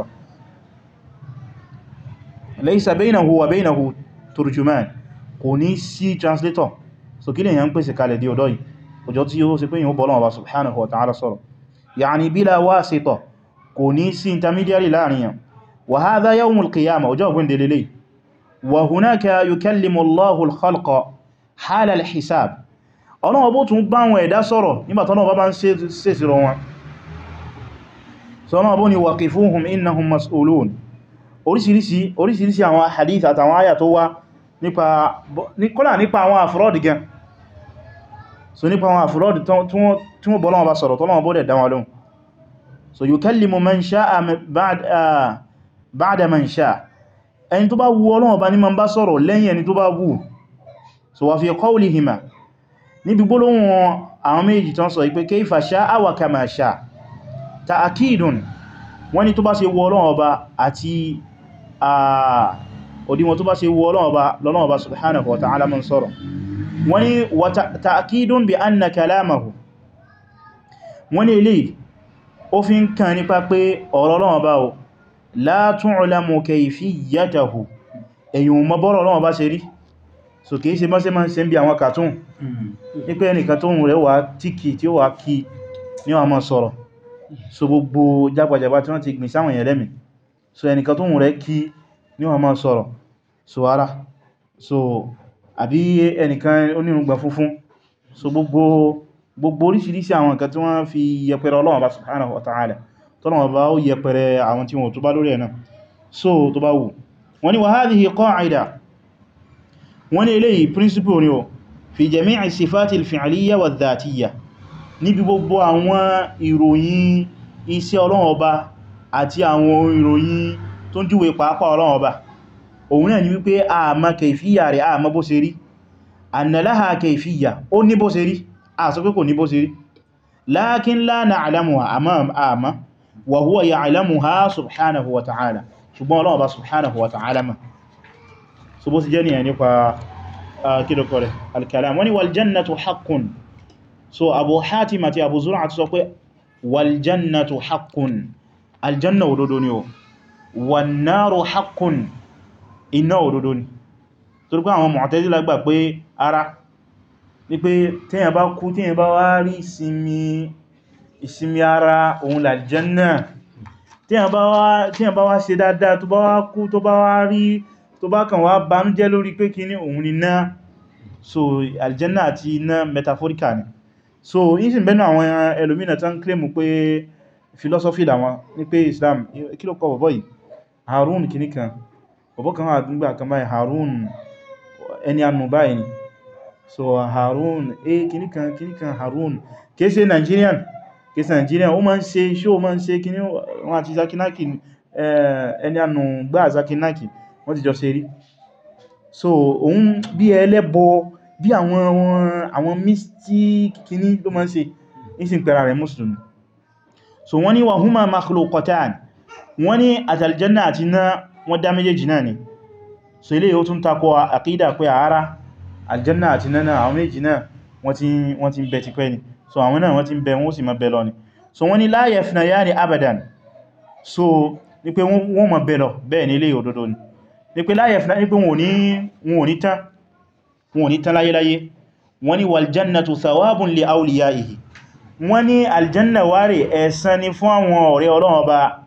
A: laysa baynahu wa baynahu turjuman kò ní sí translator so kí lè yàn pèsè kalẹ̀ di ọdọ́ yìí ọjọ́ tí ó ṣe pé yíò bọ́lọ́wọ́ bá subhanahu wa ta'ala sọ̀rọ̀ ya'ni bila wasita kò ní sí intermediary láàrin yàn wa hadha yawmul qiyamah ọjọ́ ọgbìn delele wa hunaka yukallimu Allahu al-khalqa hala al-hisab ọlọ́wọ́ bó tún bá wọn ẹ̀dá sọ̀rọ̀ nígbàtọ́nà bá bá ń ṣe ìṣirò wọn sọ́nà bó ni waqifuhum innahum mas'ulun oríṣiríṣi oríṣiríṣi àwọn hadith àtàwọn àyà tó wá nípa kọ́lá nípa àwọn àfúrọ́dì gan so nípa àwọn àfúrọ́dì tí wọ́n bọ́lọ́wọ́ bá sọ̀rọ̀ tọ́lọ́wọ́ bó dẹ̀ dáwọn lóhun so yukallimu man sha'a ba'da man sha'a ẹni tó bá wù Ọlọ́run bá ní ma ń bá sọ̀rọ̀ lẹ́yìn ẹni tó bá wù so wà fi qawlihima níbi gbólóhùn àwọn méjì tán sọ ipé kayfa sha'a wa kama sha'a ta'akidun wọ́n ní tó bá ṣe wù Ọlọ́run ọba àti òdíwọ̀n tó bá ṣe wù Ọlọ́run ọba lọ́nà ọba subhanahu wa ta'ala man sọ̀rọ̀ wọ́n ní wa ta'akidun bi anna kalamahu wọ́n ní ilé ó fi ń kàn nípa pé ọ̀rọ̀ Ọlọ́run ọba o la tu'lamu kayfiyyatahu èyàn mọ́ bọ́rọ̀ Ọlọ́run bá ṣe rí so kìí ṣe mọ́ sí máa ń ṣe ń bí àwọn cartoon ní pé ẹnìkan tó ń rẹ̀ wà tíkì tí ó wà kí ní wọ́n máa sọ̀rọ̀ so gbogbo jágbàjàgbà tí wọ́n ti gbìn sáwọn èèyàn lẹ́mì so ẹnìkan tó ń rẹ̀ kí ní wọ́n máa sọ̀rọ̀ so ara so àbí ẹnìkan onírùngbà funfun so gbogbo gbogbo oríṣiríṣi àwọn nǹkan tí wọ́n fi yẹpẹrẹ Ọlọ́run bá subhanahu wa ta'ala tọ́nà bá ó yẹpẹrẹ àwọn tí wọ́n tó bá lórí ẹ̀nà so tó bá wù wọ́n ni wa hadhihi qa'ida wọ́n ni eléyìí principle ni o fi jami'i sifati al-fi'liyya wa dhatiyya níbi gbogbo àwọn ìròyìn iṣẹ́ Ọlọ́run Ọba àti àwọn ìròyìn tó ń júwe pàápàá Ọlọ́run Ọba òun náà ni wípé a ma kayfiyya rẹ̀ a ma bó ṣe rí anna laha kayfiyya ó ní bó ṣe rí a sọ pé kò ní bó ṣe rí lakin la na'lamuha àmá wa huwa ya'lamuha subhanahu wa ta'ala ṣùgbọ́n Ọlọ́run Ọba subhanahu wa ta'ala ma so bó sì jẹ́ nìyàn nípa kílùkọ́ rẹ̀ al-kalam wani wal jannatu haqqun so Abu Hatim àti Abu Zur'a ti sọ pé wal jannatu haqqun aljanna òdodo ni o wan naru haqqun iná òdodo ni torí pé àwọn Mu'tazila gbà pé ara ní pé tíyàn bá kú tíyàn bá wá rí ìsinmi ara òun l'aljanna tíyàn bá wá ṣe dáadáa tó bá wá kú tó bá wá rí tó bá kàn wá banújẹ́ lórí pé kí ní òun ni náà so aljanna àti iná metaphorical ni so yí sì bẹ́nu àwọn ẹlòmínà tán claim pé philosophy làwọn ní pé Islam kí ló kọ bọ̀bọ̀ yìí Harun kìníkan bọ̀bọ̀ kan wà nígbà kan báyìí Harun ẹni anù báyìí ni so Harun eh kìníkan kìníkan Harun kìí ṣe Nigerian kìí ṣe Nigerian ó máa ń ṣe show máa ń ṣe kíní wọn àti Zakinaki ẹni anù gbá Zakinaki wọ́n ti jọ ṣe rí so òun bí ẹlẹ́bọ bí àwọn àwọn mystic kìíní ló máa ń ṣe ìsìn pẹ̀rà rẹ̀ mùsùlùmí so wọ́n ní wa huma makhluqatan wọ́n ní àtàljanna àti iná wọ́n dá méjèèjì náà ni so ilé yóò tún takọ àkídà pé àárá aljanna àti iná náà àwọn méjì náà wọ́n ti ń bẹ ti pẹ́ ni so àwọn náà wọ́n ti ń bẹ wọ́n sì máa bẹ lọ ni so wọ́n ní la yafnayani abadan so ní pé wọ́n máa bẹ lọ bẹ́ẹ̀ ní ilé òdodo ni ní pé la yafna ní pé wọn ò ní tán wọn ò ní tán láyéláyé wọ́n ní wal jannatu thawabun li awliyaihi wọ́n ní aljanna wáre ẹ̀san ni fún àwọn ọ̀rẹ́ Ọlọ́run Ọba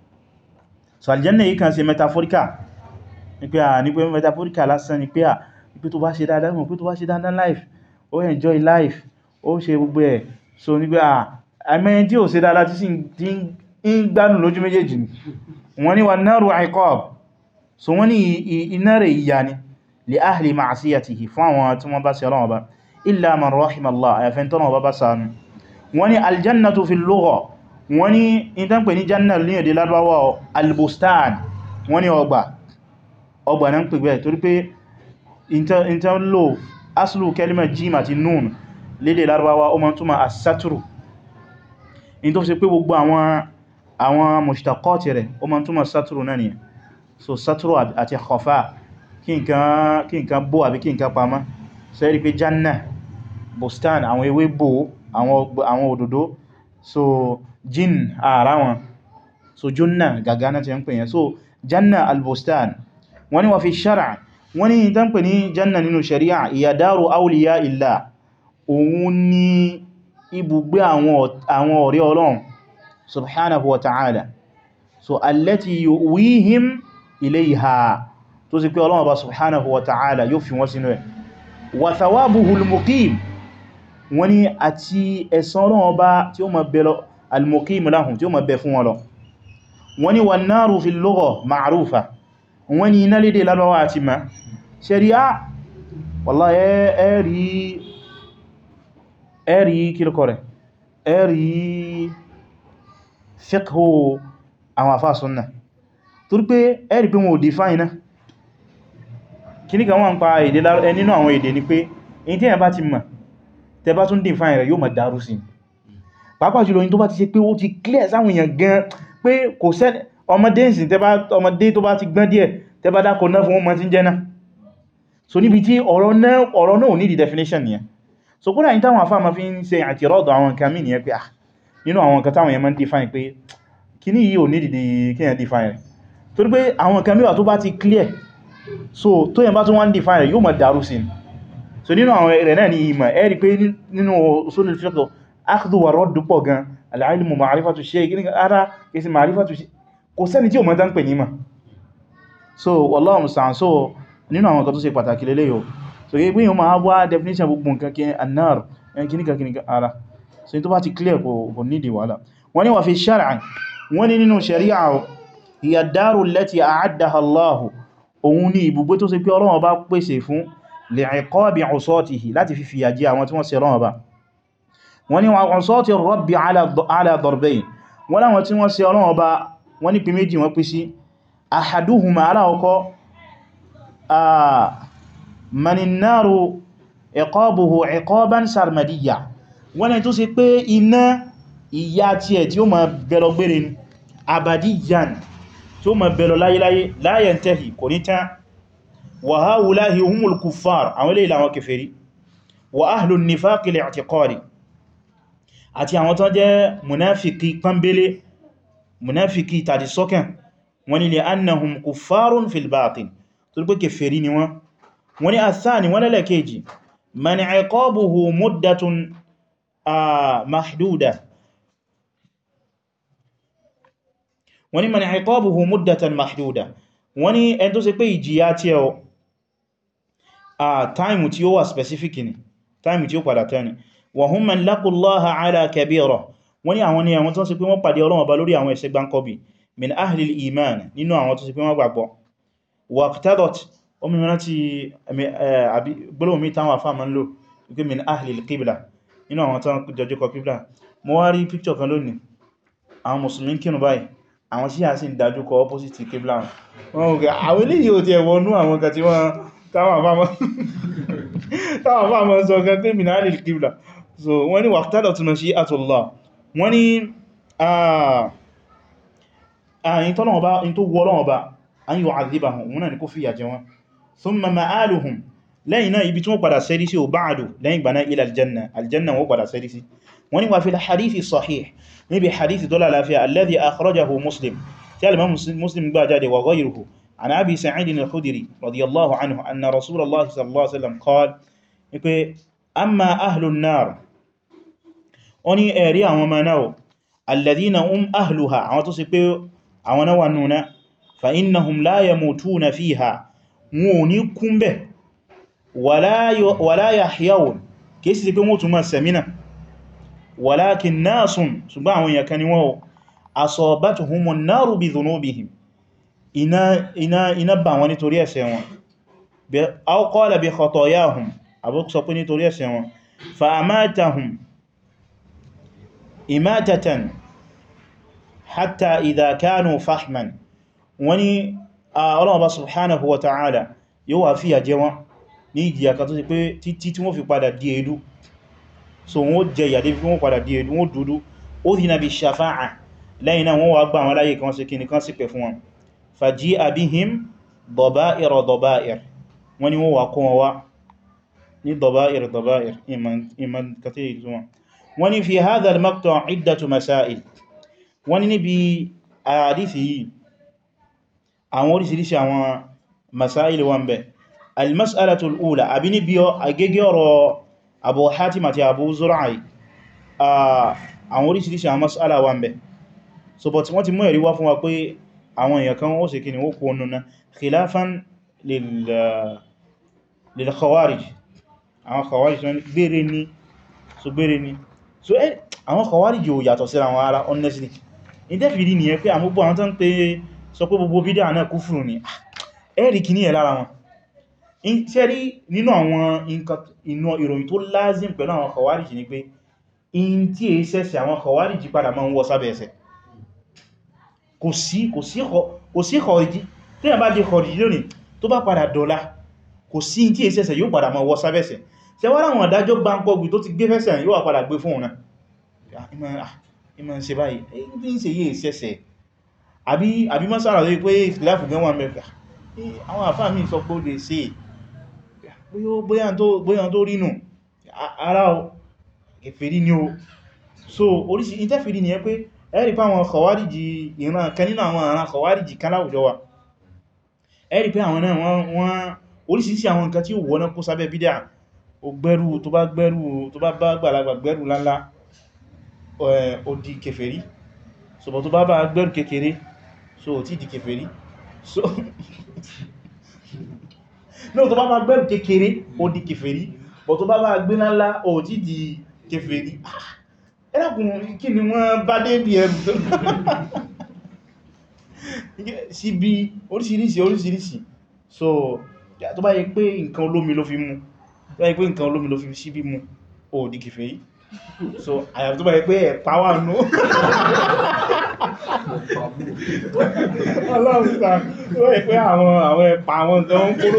A: so aljanna yìí kan ṣe metaphorical ní pé à ní pé metaphorical lásán ni pé à ní pé tó bá ṣe dáadáa mọ̀ pé tó bá ṣe dáadáa life ó enjoy life ó ṣe gbogbo ẹ̀ so ní pé à àmẹ́yìn tí ó ṣe dáadáa tí sí ń gbádùn lójú méjèèjì ni wọ́n ní wan naru iqab so wọ́n ní iná rẹ̀ ìyà ni li ahli ma'siyatihi fún àwọn tí wọ́n bá ṣe Ọlọ́run Ọba illa man rahima Allah àyàfẹ́ tọ́nà ọba bá ṣàánú wọ́n ní aljannatu fil lugha wọ́n ní ìtàn pè ní janna ní èdè Lárúbáwá albustan wọ́n ní ọgbà ọgbà náà ń pè bẹ́ẹ̀ torí pé ìtàn lò aslu kalima jim àti nun lédè Lárúbáwá ó ma túnmà as-satru in tó fi pé gbogbo àwọn àwọn mushtaqati rẹ̀ ó ma túnmà satru náà ni so satru àti khafa kí nǹkan bó àbí kí nǹkan pamọ́ sẹ́rí pé janna bustan àwọn ewé bò àwọn òdòdó so jin ara wọn so junna gàgánà ti ń pè yẹn so janna albustan wọ́n ní wà fi ṣára wọ́n ní ìtàn pè ní janna nínú shari'a ìyà dáru awliya illa òun ni ibùgbé àwọn ọ̀rẹ́ Ọlọ́run subhanahu wa ta'ala so allati yuwihim ilayha tó sì pé Ọlọ́run bá subhanahu wa ta'ala yóò fi wọ́n sínú ẹ̀ wa thawabuhul muqim wọ́n ní àti ẹ̀san Ọlọ́run bá tí ó ma bẹ lọ al-muqim lahum tí ó ma bẹ fún wọn lọ wọ́n ní wan naru fil lugha ma'rufa wọ́n ní iná lédè lárọwà àti ma ṣẹ̀ríà wàlá ẹ̀rí ẹ̀rí kílùkọ́ rẹ̀ ẹ̀rí fiqhu àwọn àfáà súnnà torí pé ẹ̀rí pé wọn ò define náà kí ní kan wọ́n ń pa èdè nínú àwọn èdè ni pé èyí tí ẹ̀ bá ti mọ̀ tẹ bá tún define rẹ̀ yóò máa dàrú sí pàápàá jùlọ yìí tó bá ti ṣe pé ó ti clear sáwọn èèyàn gan pé kò sẹ́ ọmọdé ìsìn ọmọdé tó bá ti gbọ́n díẹ̀ tẹ bá dákọ̀ náà fún ọmọ tí ń jẹ́ náà so níbi tí ọ̀rọ̀ náà ò ní di definition nìyẹn so kúrò àyíká àwọn afá ma fi ń ṣe àti rọ́dọ̀ àwọn nǹkan mí nìyẹn pé ah nínú àwọn nǹkan táwọn èèyàn máa ń define pé kíní yìí ò ní dìde kíyàn define rẹ̀ torí pé àwọn nǹkan mìíràn tó bá ti clear so tó yẹn bá tún wọ́n define rẹ̀ yóò máa dàrú sí so nínú àwọn rẹ̀ náà ni ìmọ̀ ẹ rí pé nínú usul al-fiqh akhdhu wa radd pọ̀ gan al-ilmu ma'rifatu shay kíní ara kìí ma'rifatu shay kò sẹ́ni tí ò mọ̀ tán pè ní mà so wallahu musta'an so nínú àwọn nǹkan tó ṣe pàtàkì lélẹ́ yóò so yí pé yíò máa wá definition gbogbo nǹkan kí annar kíníkà kíníkà ara so tó bá ti clear kò nídi wàhálà wọ́n ní wà fi shar'an wọ́n ní nínú sharia hiya ad-daru allati a'addaha Allahu òun ní ibùgbé tó ṣe pé Ọlọ́run bá pèsè fún li'iqabi 'usatihi láti fi fìyà jẹ àwọn tí wọ́n ṣẹ̀ Ọlọ́run bá wọ́n ní wa 'usati ar-rabbi 'ala darbayn wọ́n láwọn tí wọ́n ṣẹ̀ Ọlọ́run bá wọ́n ní pín méjì wọ́n pín sí ahaduhuma aláwọ̀kọ́ maninnaru iqabuhu iqaban sarmadiyya wọ́n ni tó ṣe pé iná ìyà tí ẹ̀ tí ó ma bẹ̀lọ gbére abadiyan tí ó ma bẹ̀lọ láyéláyé la yantahi kò ní tán wa haulahi humul kuffar àwọn ilé ìlànà kèfèrí wa ahlun nifaqi li'tiqadi àti àwọn tó jẹ́ munafiki pánbélé munafiki tàbí sọ́kàn wọ́n ni li annahum kuffarun fil batin tó rí pé kèfèrí ni wọ́n wọ́n ni àtsáni wọ́n lẹ́lẹ́kejì man iqabuhu muddatun mahduda wọ́n ni man iqabuhu muddatan mahduda wọ́n ni ẹn tó ṣe pé ìjìyà tí ẹ táìmù tí ó wà specific ni táìmù tí ó padà tẹ́ni wa hum man laqullaha ala kabira wọ́n ni àwọn ni àwọn tó ṣe pé wọ́n pàdé Ọlọ́run Ọba lórí àwọn ẹ̀ṣẹ̀ gbáǹkọ́bì min ahlil iman nínú àwọn tó ṣe pé wọ́n gbàgbọ́ waqtadat omi mìíràn ti gbọ́lọ̀ mi táwọn afá ma ń lò wípé min ahlil qibla nínú àwọn tán jọjú kọ qibla mo wá rí picture kan lónìí àwọn musulmi kínú báyìí àwọn Ṣíà sì ń dájú kọ opposite qibla wọn wọ́n àwọn eléyìí ò ti ẹ̀wọ̀nú àwọn kan tí wọ́n táwọn afá ma ń sọ kan pé min ahlil qibla so wọ́n ni waqtadat mashi'atullah wọ́n ni àyìn tọ́lọ́wọ́ bá in tó wọ́ Ọlọ́run bá an yu'adhibahum wọn náà ni kó fìyà jẹ wọn thumma ma'aluhum lẹ́yìn náà ibi tí wọ́n padà sẹ́rí sí ò ba'du lẹ́yìn gbaná ila aljanna aljanna wọ́n padà sẹ́rí sí wọ́n ni wà fi hadithi sahih níbi hadithi tó lálàáfíà alladhi akhrajahu muslim tí alimam muslim gbá jáde wa ghayruhu an abi sa'id al-khudri radiyallahu anhu anna rasulallah sallallahu alaihi wasallam qala ipe amma ahlun nar wọ́n ní ẹ̀rí àwọn ọmọ náà alladhina hum ahluha àwọn tó sì pé àwọn náà wà nuna fa innahum la yamutuna fiha wọn ò ní kúnbẹ̀ wala yahyawun kìí sí pé wọ́n tún máa sẹ̀mínà walakin nasun ṣùgbọ́n àwọn èèyàn kan ni wọ́n asabatuhumun naru bi dhunubihim iná iná bá wọn nítorí ẹ̀ṣẹ̀ wọn aw qala bi khatayahum àbúkú sọ pé nítorí ẹ̀ṣẹ̀ wọn fa amatahum imatatan hatta idha kanu fahman wani Ọlọ́run Ọba subhanahu wa ta'ala yóò wà fìyà jẹ wọn ní ìjìyà kan tó sì pé títí tí wọ́n fi padà di èédú so wọ́n jẹ ìyà débi wọ́n padà di èédú wọ́n dúdú ó dì náà bí shafa'a lẹ́yìn náà wọ́n wá gbà wọn láyé kan sí kí nìkan sí pẹ̀ fún wọn faji'a bihim daba'ir daba'ir wọ́n ni wọ́n wà kó wọn wá ní daba'ir daba'ir iman kàtí ìzúwọn wọ́n ni fi hadha al-maqta' iddatu masail wọ́n ni níbi àdífì yìí àwọn orísìírísìí àwọn masáìlì wọn bẹ̀ almas'alatul ula àbí ní bí agégé ọ̀rọ̀ Abu Hatim àti Abu Zur'ai àwọn orísìírísìí àwọn mas'ala wọn bẹ̀ so but wọ́n ti mú ẹ̀rí wá fún wa pé àwọn èèyàn kan ó sì kí ni ó kó nuna khilafan lil khawarij àwọn khawarij so gbére ní so gbére ní so eh àwọn khawarij ò yàtọ̀ sí àwọn ara honestly in tẹ́fìrí nìyẹn pé àwọn gbogbo àwọn tán pé sọ pé gbogbo bídá náà kúfùrù ní ẹ̀rì kì ní ẹ̀ lára wọn ṣe rí nínú àwọn inú ìròyìn tó lázim pẹ̀lú àwọn khawarij ní pé in tí è sẹ́sẹ̀ àwọn khawarij padà máa ń wọ sábẹ̀ ẹsẹ̀ kò sí kò sí khawarij tí a bá di khawarij lónìí tó bá padà dọ́lá kò sí in tí è sẹ́sẹ̀ yóò padà máa wọ sábẹ̀ ẹsẹ̀ ṣe wá ráwọn adájọ́ gbáǹkọ́gbì tó ti gbé fẹ́sẹ̀ yóò padà gbé fún òun náà ìmọ̀ ṣe báyìí èyí ń ṣe yí ìṣẹ́ṣẹ́ àbí àbí mọ́sára lórí pé ìfìláfù gan wà mẹ́fà àwọn àfáà mi sọ pé ó lè ṣe bóyá tó rínú ara o kèfèrí ni o so oríṣìí ìtẹ́fèrí ni ẹ pé ẹ̀rì pé àwọn kọwàríjì ìran kan nínú àwọn àrán kọwàríjì kan láwùjọ wa ẹ̀rì pé àwọn náà wọ́n oríṣìíṣìí àwọn nǹkan tí ó wọ́n kó sábẹ́ bídá ó gbẹ́rù tó bá gbẹ́rù tó bá bá gbàlagbà gbẹ́rù láńlá ó di kèfèrí so bọ̀ tó bá bá gbẹ́rù kékeré so tí di kèfèrí so no tó bá bá gbẹ́rù kékeré ó di kèfèrí bọ̀ tó bá bá gbé ńlá ó tí di kèfèrí ẹlẹ́kùn kí ni wọ́n bá dé bí ẹrù tó sí bí oríṣiríṣi oríṣiríṣi so tó bá yẹ pé nǹkan olómi ló fi mú tó bá yẹ pé nǹkan olómi ló fi sí bí mú ó di kèfèrí so àyàfi tó bá yẹ pé ẹ̀pá wà nú ọlọ́run sáà tó yẹ pé àwọn àwọn ẹ̀pá àwọn nǹkan ń kúrò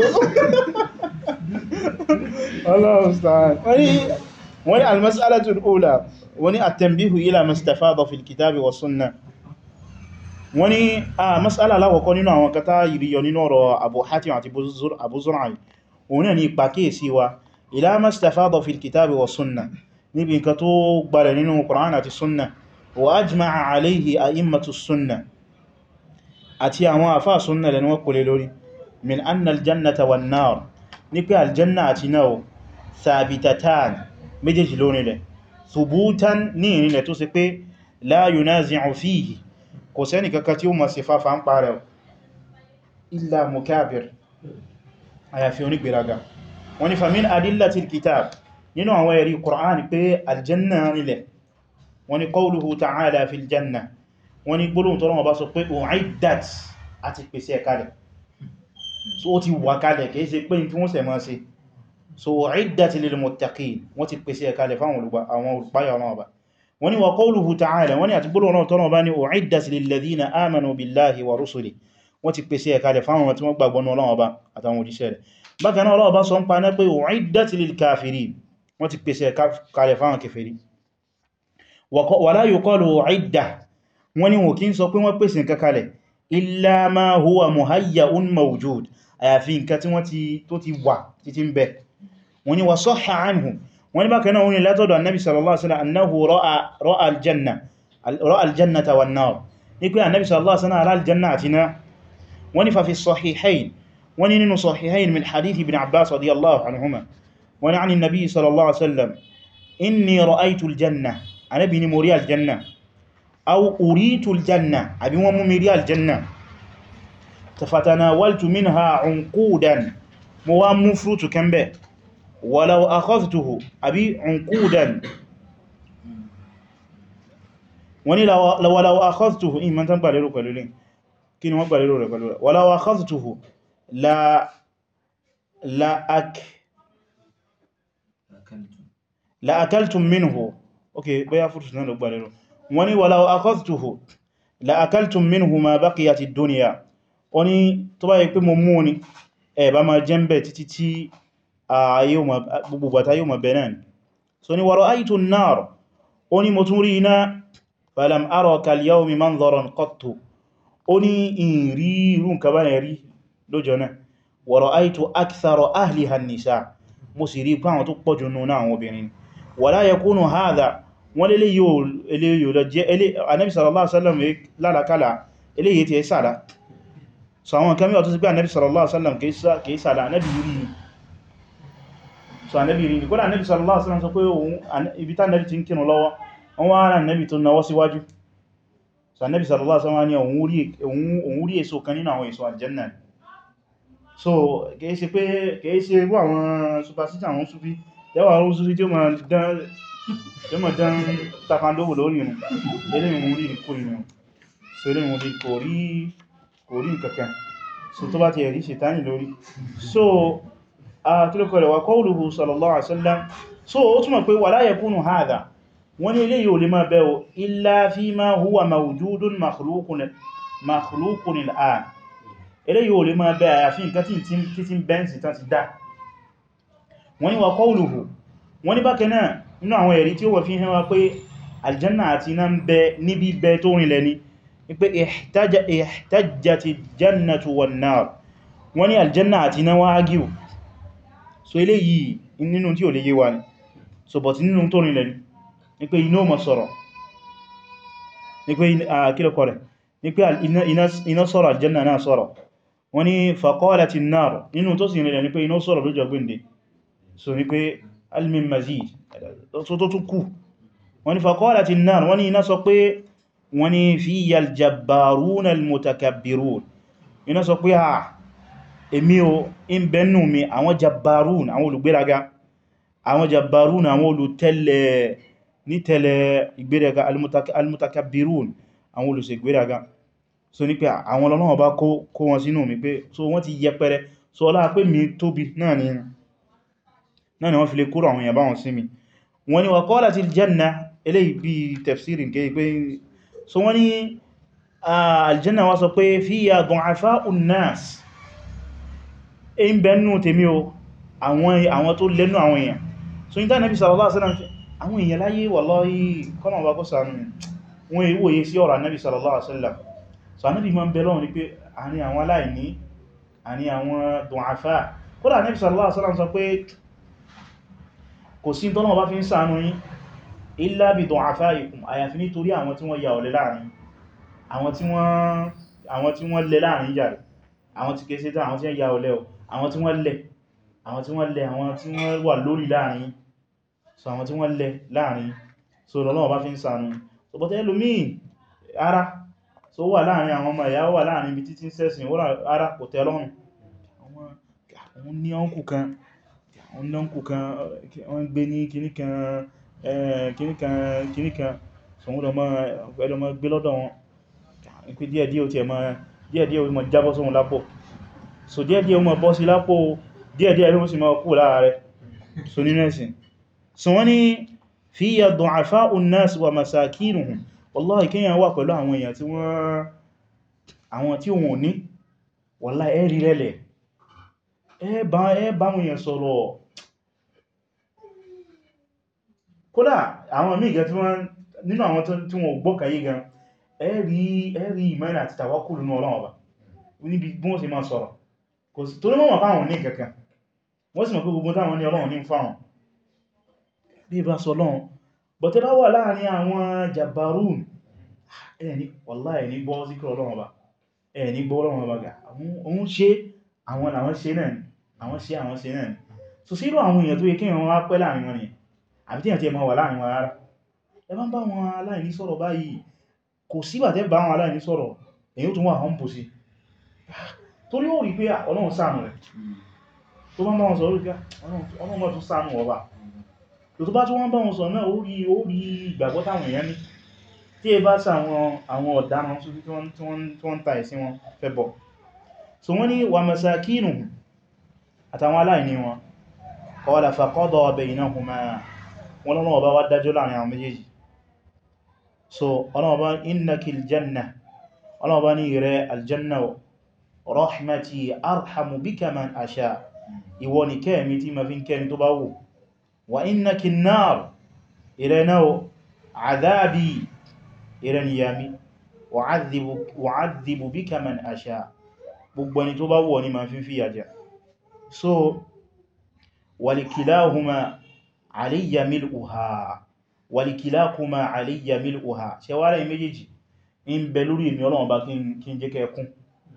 A: ọlọ́run sáà wọ́n ni al-mas'alatul ula wọ́n ni at-tanbihu ila mastafada fil kitabi wa sunnah wọ́n ni a mas'ala aláwọ̀kọ́ nínú àwọn kata ìrìyọ nínú ọ̀rọ̀ Abu Hatim àti Abu Zur'ai òun ni ìpàkíyèsí wa ila mastafada fil kitabi wa sunnah níbi nǹkan tó gbàrẹ̀ nínú Qur'an àti sunna wa ajma'a alayhi a'immatu sunna àti àwọn àfá sunna lẹ́nu wọ́n kò lè lórí min anna aljannata wan nar ní pé aljanna àti náà thabitatan méjèèjì lórí rẹ̀ thubutan ní ìrìnlẹ̀ tó sì pé la yunazi'u fihi kò sẹ́ni kaka tí ó ma ṣe fáfá ń parẹ̀ illa mukabir àyàfi onígbèraga wọ́n ni famin adillatil kitab nínú àwọn ẹ̀rí Qur'an pé aljanna nílẹ̀ wọ́n ní qawluhu ta'ala fil janna wọ́n ní gbólóhùn tọ́lọ́wọ́ bá sọ pé u'iddat àti pèsè ẹ̀kalẹ̀ so ó ti wà kalẹ̀ kìí ṣe pé tí wọ́n ṣe máa ṣe so u'iddat lil muttaqin wọ́n ti pèsè ẹ̀kalẹ̀ fáwọn olùpáyà ọlọ́wọ́ bá wọ́n ní wa qawluhu ta'ala wọ́n ní àti gbólóhùn tọ́lọ́wọ́ bá ní u'iddat lil ladhina amanu billahi wa rusuli wọ́n ti pèsè ẹ̀kalẹ̀ fáwọn tí wọ́n gbàgbọ́ ní ọlọ́wọ́ bá àtàwọn òjíṣẹ́ rẹ̀ bákan náà ọlọ́wọ́ bá sọ ń pa náà pé u'iddat lil kafirin wọ́n ti pèsè kalẹ̀ fáwọn kèfèrí wala yuqalu idda wọ́n ní wọ́n kí ń sọ pé wọ́n pèsè nǹkan kalẹ̀ illa ma huwa muhayya'un mawjud àyàfi nǹkan tí wọ́n ti tó ti wà títí ń bẹ wọ́n ní wa sahha anhu wọ́n ní bákan náà wọ́n ní látọ̀dọ̀ annabi sallallahu alaihi wasallam annahu ra'a ra'a aljanna ra'a aljannata wan nar ní pé annabi sallallahu alaihi wasallam ara aljanna àti náà wọ́n ní fa fi sahihayn wọ́n ní nínú sahihayn min hadith ibn abbas radiyallahu anhuma wọ́n ní an nabi sallallahu alaihi wasallam inni ra'aytu aljanna anabi ni mo rí aljanna aw uritu aljanna àbí wọ́n mú mi rí aljanna fatanawaltu minha unqudan mo wá mú frutu kan bẹ́ walau akhadhtuhu àbí unqudan wọ́n ní walau akhadhtuhu in man tan gbàlérò pẹ̀lú lè kí ni wọ́n gbàlérò rẹ̀ pẹ̀lú rẹ̀ walau akhadhtuhu la la ak la akaltum minhu ok bóyá frutu náà lọ gbàlérò wọ́n ní walau akhadhtuhu la akaltum minhu ma baqiyat ad-dunya ó ní tó bá yí pé mo mú ní ẹ̀bá ma jẹ́ ń bẹ̀ títí tí gbogbo bàtá yóò ma bẹ̀rẹ̀ ní so ni wa ra'aytu an-nar ó ní mo tún rí iná falam ara kal-yawmi manzaran qattu ó ní ìrí irú nǹkan bá rí lọ́jọ́ náà wa ra'aytu akthara ahliha an-nisa mo sì rí pé àwọn tó pọ̀jù nínú àwọn obìnrin wala yakunu hadha wọ́n lélé yóò lọ jẹ́ Ànábì sallallahu alaihi wasallam lálàkálà eléyìí tí ẹ sára so àwọn kan mẹ́wàá tó sì pé ànábì sallallahu alaihi wasallam kìí sàdá ànábì rí ní so ànábì rí ní kódà ànábì sallallahu alaihi wasallam sọ pé òun ibi tá ànábì ti ń kírun lọ́wọ́ wọ́n wá rán ànábì tó náwọ́ síwájú so ànábì sallallahu alaihi wasallam ní òun rí èso kan nínú àwọn èso aljanna so kìí ṣe pé kìí ṣe irú àwọn superstition àwọn sufi yàwó àwọn sufi tí ó ma dán takandówò lórí ìrùn eléyìn mú rí kò ìrùn so eléyìn mú rí kò rí kò rí nǹkankan so tó bá ti ẹ̀rí ṣètánì lórí so a kílùkọ̀ rẹ̀ wà qawluhu sallallahu alaihi wasallam so ó túnmọ̀ pé wala yakunu hadha wọ́n ní ilé yóò lè máa bẹ́ illa fima huwa mawjudun makhluqun al'an ilé yóò lè máa bẹ́ àyàfi nǹkan tí tí bẹ́ǹsì tán ti dá wọ́n ní wà qawluhu wọ́n ní bákan náà nínú àwọn ẹ̀rí tí ó wà fi hàn wá pé aljanna àti iná ń bẹ níbi bẹ tó rìnlẹ̀ ni pé ihtajjati jannatu wan nar wọ́n ní aljanna àti iná wá ágíò so ilé yìí nínú tí ò lè yé wa ni so but nínú tó rìnlẹ̀ ní pé iná mọ̀ sọ̀rọ̀ ní pé kílọ̀kọ̀ rẹ̀ ní pé iná sọ̀rọ̀ aljanna náà sọ̀rọ̀ wọ́n ní faqalati an-nar nínú tó sì rìnlẹ̀ ní pé iná sọ̀rọ̀ lójọ gbìndé so ní pé almin mazid so tó tún kù wọ́n ní faqalati an-nar wọ́n ní iná sọ pé wọ́n ní fiyya al-jabbaruna al-mutakabbirun iná sọ pé ha èmi o in bẹnu mi àwọn jabbarun àwọn olùgbéraga àwọn jabbarun àwọn olùtẹ́lẹ̀ ní tẹ́lẹ̀ ìgbéraga al-mutakabbirun àwọn olùṣègbéraga so ní pé àwọn Ọlọ́run bá kó wọn sínú mi pé so wọ́n ti yẹpẹrẹ so ọlá pé mi tóbi náà ni náà ni wọ́n fi lè kúrò àwọn èèyàn bá wọn sí mi wọ́n ní wa qalatil janna eléyìí bí tafsirin kéyí pé so wọ́n ní aljanna wá sọ pé fiyya du'afa'un nas in bẹnu tèmi o àwọn tó lẹ́nu àwọn èèyàn so ní tánàbí sallallahu alaihi wasallam àwọn èèyàn láyé wallahi kọ́nà ọba kó sànú wọn ìwòye sí ọ̀rọ̀ annabi sallallahu alaihi wasallam so annabi ma ń bẹ lọ́wọ́ ní pé àní àwọn aláìní àní àwọn du'afa kódà annabi sallallahu alaihi wasallam sọ pé kò sí tọ́nà bá fi ń ṣàánú yín illa bi du'afaikum àyàfi nítorí àwọn tí wọ́n ya ọ̀lẹ láàrin àwọn tí wọ́n lẹ láàrin jàre àwọn tí kéèsé tán àwọn tí wọ́n ya ọ̀lẹ àwọn tí wọ́n lẹ àwọn tí wọ́n lẹ àwọn tí wọ́n wà lórí láàrin so àwọn tí wọ́n lẹ láàrin so lọ́lọ́wọ́ bá fi ń ṣàánú so bọ́tẹ́ ẹlòmíì ara so wà láàrin àwọn ọmọ ìyá wà láàrin ibi títí sẹ́sìn ara kò tẹ́ lọ́rùn àwọn ní ọkù kan àwọn ní ọkù kan wọ́n gbé ní kìníkan kìníkan kìníkan so wọ́n lọ gbé lọ́dọ̀ wọn pé díẹ̀díẹ̀ ó ti ẹ̀mọ́ díẹ̀díẹ̀ ó mọ̀ jábọ́ sóhun lápò so díẹ̀díẹ̀ ó mọ̀ bọ́ sí lápò díẹ̀díẹ̀ ló sì mọ̀ kú lára rẹ̀ so nínú ẹ̀sìn so wọ́n ní fiyya du'afa'un nas wa masakinuhum wallahi kíyàn wà pẹ̀lú àwọn èèyàn tí wọ́n àwọn tí wọ́n ní wallahi ẹ̀rí rẹ̀lẹ̀ ẹ bá wọn èèyàn sọ̀rọ̀ kódà àwọn míì gan tí wọ́n nínú àwọn tí wọ́n gbọ́kàyé gan ẹ̀rí ẹ̀rí ìmánì àti tawakkul nínú Ọlọ́run Ọba níbi bí wọ́n ṣe máa sọ̀rọ̀ kò sí torí mọ́ fáwọn ní kankan wọ́n sì mọ̀ pé gbogbo táwọn ní Ọlọ́run ní fáwọn bí bá sọ lọ́run bọ̀ tẹ́ bá wà láàrin àwọn jabbarun ẹni wallahi ẹni gbọ́ síkọ̀ Ọlọ́run Ọba ẹni gbọ́ Ọlọ́run Ọba gà àwọn ṣe àwọn àwọn ṣe náà ni àwọn ṣe àwọn ṣe náà ni so sílò àwọn èèyàn tó yẹ kí wọ́n wá pẹ́ láàrin wọn ni àbí tí àti ẹmọ wà láàrin wọn rárá ẹ bá ń bá wọn aláìní sọ̀rọ̀ báyìí kò sígbà tẹ́ bá wọn aláìní sọ̀rọ̀ èyí tó wà hàn bù sí torí ó rí pé Ọlọ́run ṣàánú rẹ̀ tó bá ń bá wọn sọ̀rọ̀ rí Ọlọ́run bá tún ṣàánú ọba tó bá tún wọ́n bá wọn sọ̀rọ̀ náà ó rí ó rí ìgbàgbọ́ táwọn èèyàn ní tí ẹ bá sá àwọn ọ̀daràn tí wọ́n ń ta ẹ̀sìn wọn fẹ́ bọ̀ so wọ́n ní wà masakinu àtàwọn aláìní wọn qala faqada baynahuma wọn lọ́nà ọba wá dájọ́ láàrin àwọn méjèèjì so ọlọ́ọ̀bá innakil janna ọlọ́ọ̀bá ní rẹ̀ aljanna rahmati arhamu bika man asha ìwọ ni kẹ́ẹ̀mí tí ma fi ń kẹ́ni tó bá wù wa innakin nar ìrẹ́ náà àdábì ìrẹ́ ni yami wa'adhibu bika man asha gbogbo ẹni tó bá wù ní ma fi fìyà jẹ so walikilahuma aliyya mil'uha walikilakuma aliyya mil'uha ṣe wá rẹ̀ méjèèjì in bẹ lórí èmì Ọlọ́run bá kí n jẹ́ kẹkún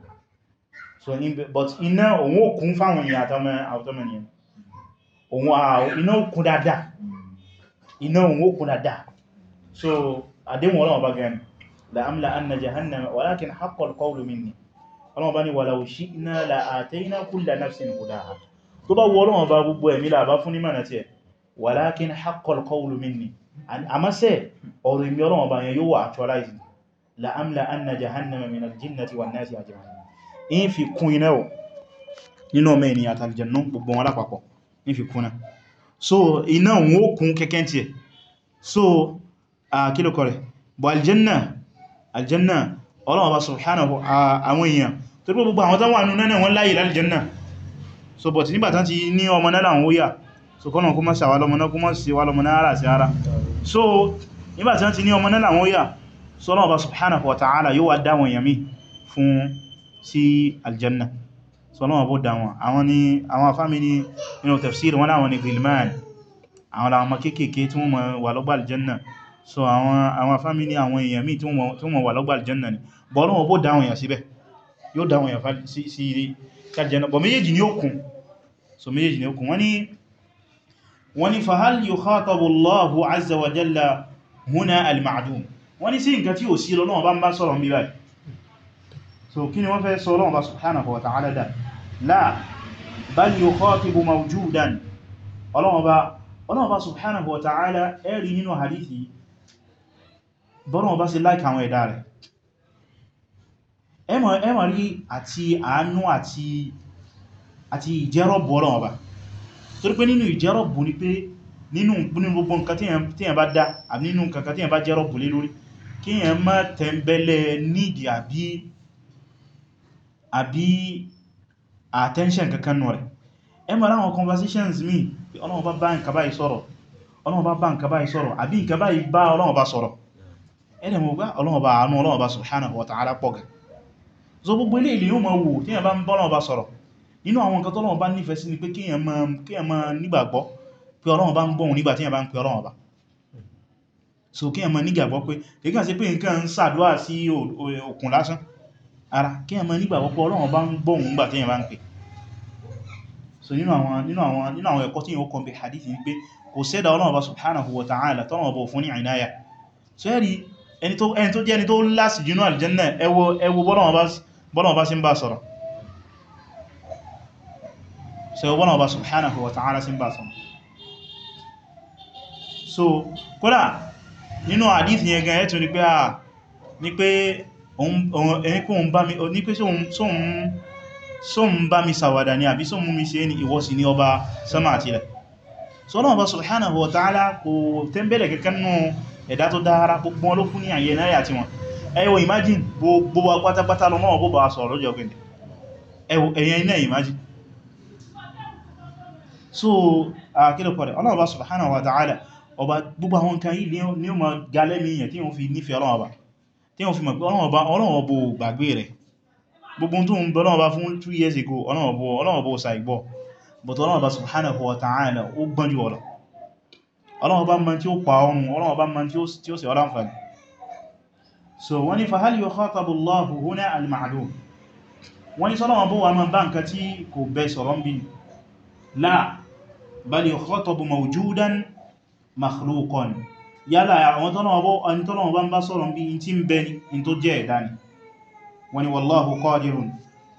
A: so in bẹ but iná òun ó kún fáwọn èèyàn àtọ́mọ̀ ènìyàn òun à iná ó kún dáadáa iná òun ó kún dáadáa so àdéhùn Ọlọ́run bá gẹ̀ẹ́nì la'amla anna jahannama walakin haqqal qawlu minni Ọlọ́run bá ní walau shi'na la'atayna kulla nafsin hudaha tó bá wọ Ọlọ́run bá gbogbo ẹ̀mí làbá fún ní mọ̀nà tí ẹ̀ walakin haqqal qawlu minni àmásẹ́ ọ̀rọ̀ ìmì Ọlọ́run bá yẹn yóò wà actualize la'amla anna jahannama min al-jinnati wan nasi ajma'in in fi kún iná ọ̀ nínú ọmọ ènìyàn àtàlìjẹ̀nú gbogbo wọn lápapọ̀ in fi kún náà so iná wọn ó kún kẹ́kẹ́ tí ẹ̀ so a kílò kọrẹ̀ bọ̀ aljanna aljanna Ọlọ́run bá subhanahu àwọn èèyàn tó gbogbo àwọn tán wà nínú náà wọ́n láyé láljanna so but nígbàtán ti ní ọmọ náà láwọn ó yà so kọ́nà kó mọ́ sàwà lọ́mọ náà kó mọ́ sí wà lọ́mọ náà ara sí ara so nígbàtí wọ́n ti ní ọmọ náà làwọn yà so Ọlọ́run Ọba subhanahu wa ta'ala yóò wá dáwọn èèyàn mí fún sí aljanna so Ọlọ́run bó dáwọn àwọn ni àwọn afámi ní inú tafsir wọn láwọn ni gilman àwọn làwọn kéèkéé tí wọ́n wà lọ́gbà aljanna so àwọn àwọn afámi ní àwọn èèyàn mí tí wọ́n wà lọ́gbà aljanna ni bọ́ Ọlọ́run bó dáwọn èèyàn síbẹ̀ yóò dáwọn èèyàn sí aljanna bọ̀ méjèèjì ni ó kún so méjèèjì ni ó kún wọ́n ni wọ́n ni fahal yukhatabu Allahu azza wa jalla huna al-ma'dum wọ́n ni sí nǹkan tí ò sí lọ́nà bá ń bá sọ̀rọ̀ bí báyìí so kí ni wọ́n fẹ́ sọ lọ́wọ́ bá subhanahu wa ta'ala dá la bal yukhatibu mawjudan ọlọ́wọ́ bá subhanahu wa ta'ala ẹ̀rí nínú hadithi bọ́nà bá sí láìka àwọn ẹ̀dá rẹ̀ ẹmọ̀ rí àti àánú àti ìjẹ́rọ̀bù ọlọ́wọ́ bá torí pé nínú ìjẹ́rọ̀bù ni pé nínú gbogbo nǹkan tí yẹn bá dá àbí nínú nǹkan tí yẹn bá jẹ́rọ̀bù lé lórí kí yẹn má tẹ̀mbẹ̀lẹ̀ nídìí àbí àbí attention kankan nù rẹ̀ ẹ mọ̀ láwọn conversations mi Ọlọ́run bá bá nǹkan báyìí sọ̀rọ̀ Ọlọ́run bá bá nǹkan báyìí sọ̀rọ̀ àbí nǹkan báyìí bá Ọlọ́run bá sọ̀rọ̀ ẹ̀rẹ̀ mọ̀ gbá Ọlọ́run bá àánú Ọlọ́run bá subhanahu wa ta'ala pọ̀ gẹ̀ so gbogbo ilé ilé yóò máa wò tí yẹn bá ń bá Ọlọ́run bá sọ̀rọ̀ nínú àwọn nǹkan tọ́lọ́run bá nífẹ̀ẹ́ sí ni pé kí yẹn máa nígbàgbọ́ pé Ọlọ́run bá ń gbóhùn nígbà tí yẹn bá ń pe Ọlọ́run bá so kí yẹn máa nígbàgbọ́ pé kí kàn sí pé nǹkan ń ṣàdúrà sí òkun lásán ara kí yẹn máa nígbàgbọ́ pé Ọlọ́run bá ń gbóhùn nígbà tí yẹn bá ń pè so nínú àwọn nínú àwọn nínú àwọn ẹ̀kọ́ tí yíò kọ́ bí hadith ní pé kò sẹ́dà Ọlọ́run bá subhanahu wa ta'ala tọ́nà ọbọ̀ fún ní àìnáyà so ẹ̀rí ẹni tó jẹ́ ẹni tó lásì jùnú aljanna ẹwọ ẹwọ bọ́lọ̀wọ́ bá sí ń bá sọ̀rọ̀ so ẹwọ bọ́lọ̀wọ́ bá subhanahu wa ta'ala sí ń bá sọ̀rọ̀ so kódà nínú hadith yẹn gan ẹ̀tù ni pé a ní pé ẹni kó ń bá mi ní pé sóhun so ń bá mi sàwàdà ní àbí so mú mi ṣe ní ìwọ́sí ní ọba sama àti ilẹ̀ so náà bá subhanahu wa ta'ala kò tẹ́mbẹ̀lẹ̀ kẹ́kẹ́ nù ẹ̀dá tó dára gbogbo ló fún ní àyẹ náà àti wọn ẹwọ imagine gbogbo wa pátápátá lọ náà bó bá sọ̀rọ̀ lọ́jọ́ ọgbẹ̀dẹ̀ ẹ̀yẹn iná imagine so kílò pọ̀rẹ̀ ọlọ́run bá subhanahu wa ta'ala ọba gbogbo àwọn nǹkan yìí ni ó ma galẹ́mí yẹn tí wọ́n fi nífẹ̀ẹ́ ọlọ́run ọba tí wọ́n fi mọ̀ pé Ọlọ́run ọba ò gbàgbé rẹ̀ gbogbo tó ń bẹ Ọlọ́run ọba fún 2 years ago Ọlọ́run ọba ò ṣàìgbọ́ but Ọlọ́run ọba subhanahu wa ta'ala ó gbọ́n jù ọ̀lọ̀ Ọlọ́run ọba mọ̀ tí ó pa ọrùn Ọlọ́run ọba mọ̀ tí ó sì ọlá àǹfààní so wọ́n ni fahal yukhatabu Allahu huna al-ma'dum wọ́n ni sọ́lọ́wọ́n bó wà máa bá nǹkan tí kò bẹ sọ̀rọ̀ ń bí la bal yukhatabu mawjudan makhluqan yálà àwọn tọ́lọ́wọ́ bá ń bá sọ̀rọ̀ bí in tí ń bẹ ní in tó jẹ́ ẹ̀dá ni wọ́n ni wallahu qadirun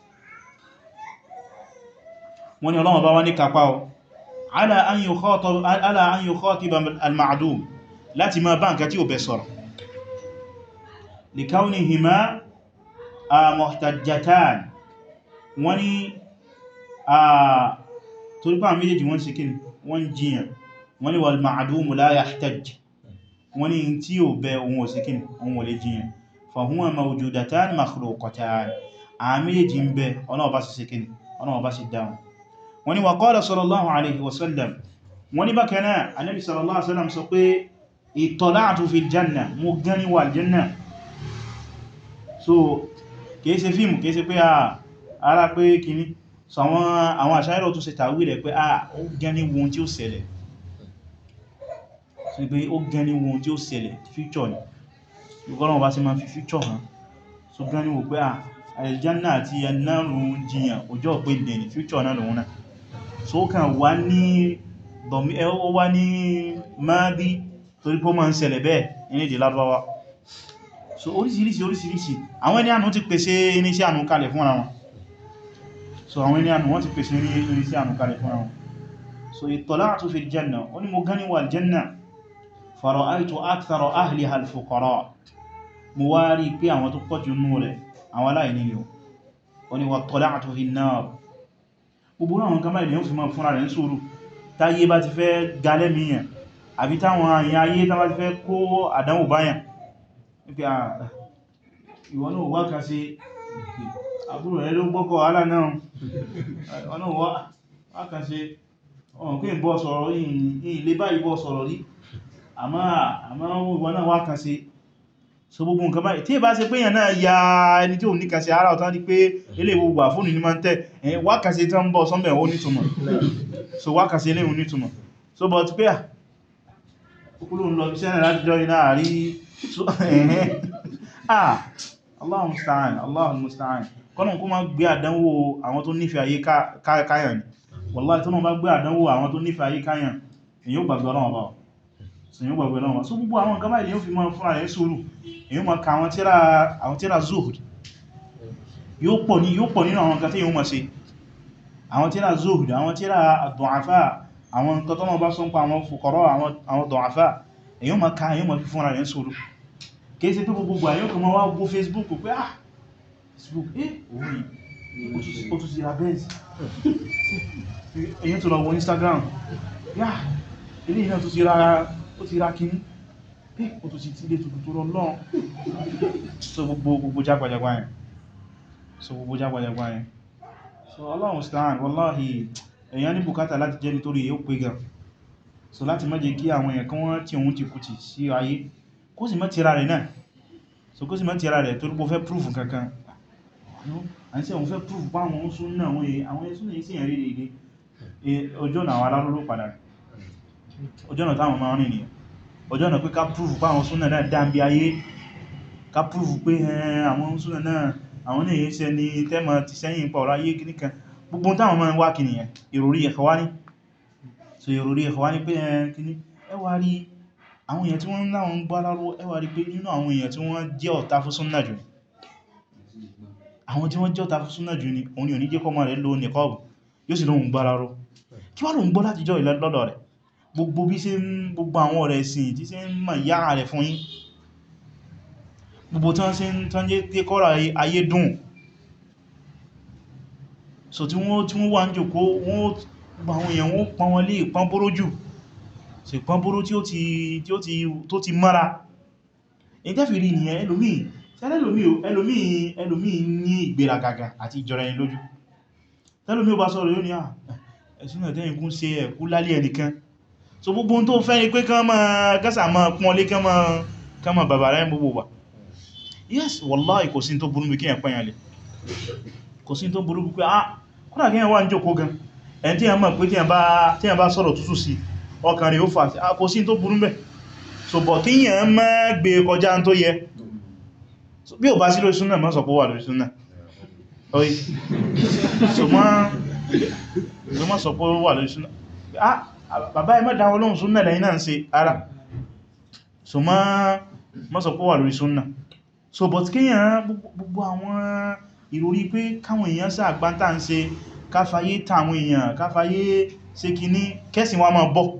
A: wọ́n ni Ọlọ́run bá wá ní kápá ọ ala an yukhatiba al-ma'dum láti máa bá nǹkan tí ò bẹ sọ̀rọ̀ likawnihima muhtajjatan wọ́n ni torípa méjèèjì wọ́n sí kí wọ́n jiyàn wọ́n ni wal ma'dumu la yahtaj wọ́n ní tí ó bẹ ohun òsìkín ohun olè jíyàn fahuma mawjudatan makhluqatan àmìyàjí ń bẹ ọlọ́ọ̀bá sí síkín ọlọ́ọ̀bá sí dáhùn wọ́n ní wa qala sallallahu alaihi wasallam wọ́n ní bákanáà anábi sallallahu alaihi wasallam sọ pé ittala'tu fil janna mo gani wà janna so kìí ṣe fíìmù kìí ṣe pé ara pé kìíní so àwọn àṣáyẹ̀rọ̀ tó ṣe tàwílẹ̀ pé a ó gani wọn tí ó ṣẹlẹ̀ sí pé ó gẹni wọn tí ó ṣẹlẹ̀ future ni ìgbọ́nà bá sí ma fi future hàn so gẹni wò pé à aljanna àti ẹnàrùn jiyàn ọjọ́ pé dẹ̀ ní future náà lòun náà so ó kàn wá ní ó wá ní máàdí torí pé ó ma ń ṣẹlẹ̀ bẹ́ẹ̀ ní èdè Lárúbáwá so oríṣiríṣi oríṣiríṣi àwọn ẹni ànú ti pèsè irinṣẹ́ ànú kalẹ̀ fún ara wọn so àwọn ẹni ànú wọ́n ti pèsè irinṣẹ́ ànú kalẹ̀ fún ara wọn so ittala'tu fil janna ó ní mo gani wà aljanna fara'aitu akthara ahliha al-fuqara mo wá rí pé àwọn tó pọ̀jù nú rẹ̀ àwọn aláìní ni ó ní wattala'tu fi an-nar gbogbo àwọn kan báyìí yóò fi mọ́ fúnra rẹ̀ ń sùúrù táyé bá ti fẹ́ galẹ́mìyàn àbí táwọn àyà ayé tá bá ti fẹ́ kó àdánwò báyàn nípi ìwọ náà wá kan sí àbúrò rẹ̀ ló gbọ́kọ̀ alá náà ọ̀nà wá kan sí ọ̀n pé ń bọ́ sọ̀rọ̀ ilé báyìí bọ́ sọ̀rọ̀ rí àmá ìwọ náà wá kan sí so gbogbo nǹkan báyìí tí ìbá ṣe pé èyàn náà ya ẹni tí ò ní kan sí ara ọ̀tán ní pé ilé gbogbo àfóònù ní máa ń tẹ́ ẹ̀yìn wákàsí tó ń bọ̀ sọ́mọ̀ ó nítumọ̀ so wákàsí ilé ìhun nítumọ̀ so but pé à kúrò ń lọ bí sẹ́nà láti jọ iná àrí ẹ̀hẹ́ ah Allahu musta'an Allahu musta'an kọ́nà kó máa gbé àdánwò àwọn tó nífẹ̀ẹ́ ayé káyàn ni wallahi tó náà bá gbé àdánwò àwọn tó nífẹ̀ẹ́ ayé káyàn èyí ó gbàgbé ọlọ́wọ́ bá sèyàn gbàgbé ọlọ́wọ́ so gbogbo àwọn nǹkan báyìí yóò fi máa fúnra rẹ̀ sùúrù èyí ma ka àwọn tíra zuhud yóò pọ̀ nínú àwọn nǹkan tí yóò ma ṣe àwọn tíra zuhud àwọn tíra du'afa àwọn nǹkan tó náà bá sọ ń pa àwọn fuqara àwọn du'afa èyí ma ka èyí ma fi fúnra rẹ̀ sùúrù kìí ṣe pé gbogbo àyíò kan máa wá gbó facebook pé ah facebook eh orí ó tún sí ra benz èyí tó lọ wọ instagram yá ilé iná tó ti ra ó ti ra kíní pé ó tó ti tílé tuntun tó lọ lọ́n so gbogbo gbogbo jágbàjagbà yẹn so gbogbo jágbàjagbà yẹn so Allahu musta'an wallahi èyàn ní bùkátà láti jẹ́ nítorí èyí ó pé gan so láti má jẹ́ kí àwọn èèyàn kan wọ́n tí òun ti kùtì sí ayé kó sì má tira rẹ̀ náà so kó sì má tira rẹ̀ torí pé ó fẹ́ proof kankan àti àwọn fẹ́ proof bá àwọn oúnṣún náà àwọn ẹ̀sùn ní sí ẹ̀rí rẹ̀ ọjọ́ náà wà lárúrú padà ọjọ́ náà táwọn máa rìn nìyàn ọjọ́ náà pé ká prúfù pé àwọn súnà náà dáńbí ayé ká prúfù pé àwọn súnà náà àwọn ní èyí ni tẹ́mọ̀ ti sẹ́yìn pa ọ̀rọ̀ ayé kìníkan gbogbo táwọn máa ń wá kìníyàn ìròrí Ikhwani so ìròrí Ikhwani pé kìní ẹwà rí àwọn èèyàn tí wọ́n láwọn ń gbá láró ẹwà rí pé nínú àwọn èèyàn tí wọ́n jẹ́ ọ̀tá fún súnà jù àwọn tí wọ́n jẹ́ ọ̀tá fún súnà jù ni òun ni ò ní jẹ́ kọ́mọ rẹ̀ lò nìkọ́ọ̀bù yóò sì lóhun gbá láró kí wá lóhun gbọ́ láti jọ ìlọ́dọ̀ rẹ̀ gbogbo bí ṣe ń gbogbo àwọn ọ̀rẹ́ ìsìn tí ṣe ń mọ̀ yá rẹ̀ fún yín gbogbo tán ṣe ń tán jẹ́ tí kọ́rọ̀ ayé dùn so tí wọ́n tí wọ́n wà ń jòkó wọ́n gbogbo àwọn èèyàn wọ́n pọn wọn lé ìpọn bóró jù so ìpọn bóró tí ó ti tí ó ti tó ti mọ́ra èyí tẹ́fì rí nìyẹn ẹlòmíì sẹ́lẹ̀ ẹlòmíì ẹlòmíì ní ìgbéragaga àti ìjọra ẹni lójú tẹ́lòmíì ó bá sọ̀rọ̀ yóò ní à ẹ̀sùn ẹ̀tẹ́yìn kún ṣe ẹ̀kú lálẹ́ ẹnìkan so gbogbo tó fẹ́ ni pé kán máa gásà máa pọ́n lé kán máa bàbà rẹ̀ gbogbo wà yes wallahi kò sí tó burú bí kíyàn pẹ́yàn lè kò sí tó burú pé ah kúrò kíyàn wà ń jókòó gan ẹni tí yàn mọ̀ pé tí yàn bá sọ̀rọ̀ tútù sí ọkàn rẹ̀ ó fà ah kò sí tó burú bẹ́ so bọ̀ kíyàn má gbé kọjá tó yẹ bí ò bá sí lórí súnnà má sọ pé wà lórí súnnà oye so má sọ pé wà lórí súnnà ah bàbá ẹ má dáwọ́ lóhun súnnà lẹ́yìn náà ń ṣe ara so má sọ pé wà lórí súnnà so but kíyàn gbogbo àwọn ìròrí pé káwọn èèyàn sáà gbántà ń ṣe káfàyé tàwọn èèyàn káfàyé ṣe kìíní kẹ́sì wọn máa bọ́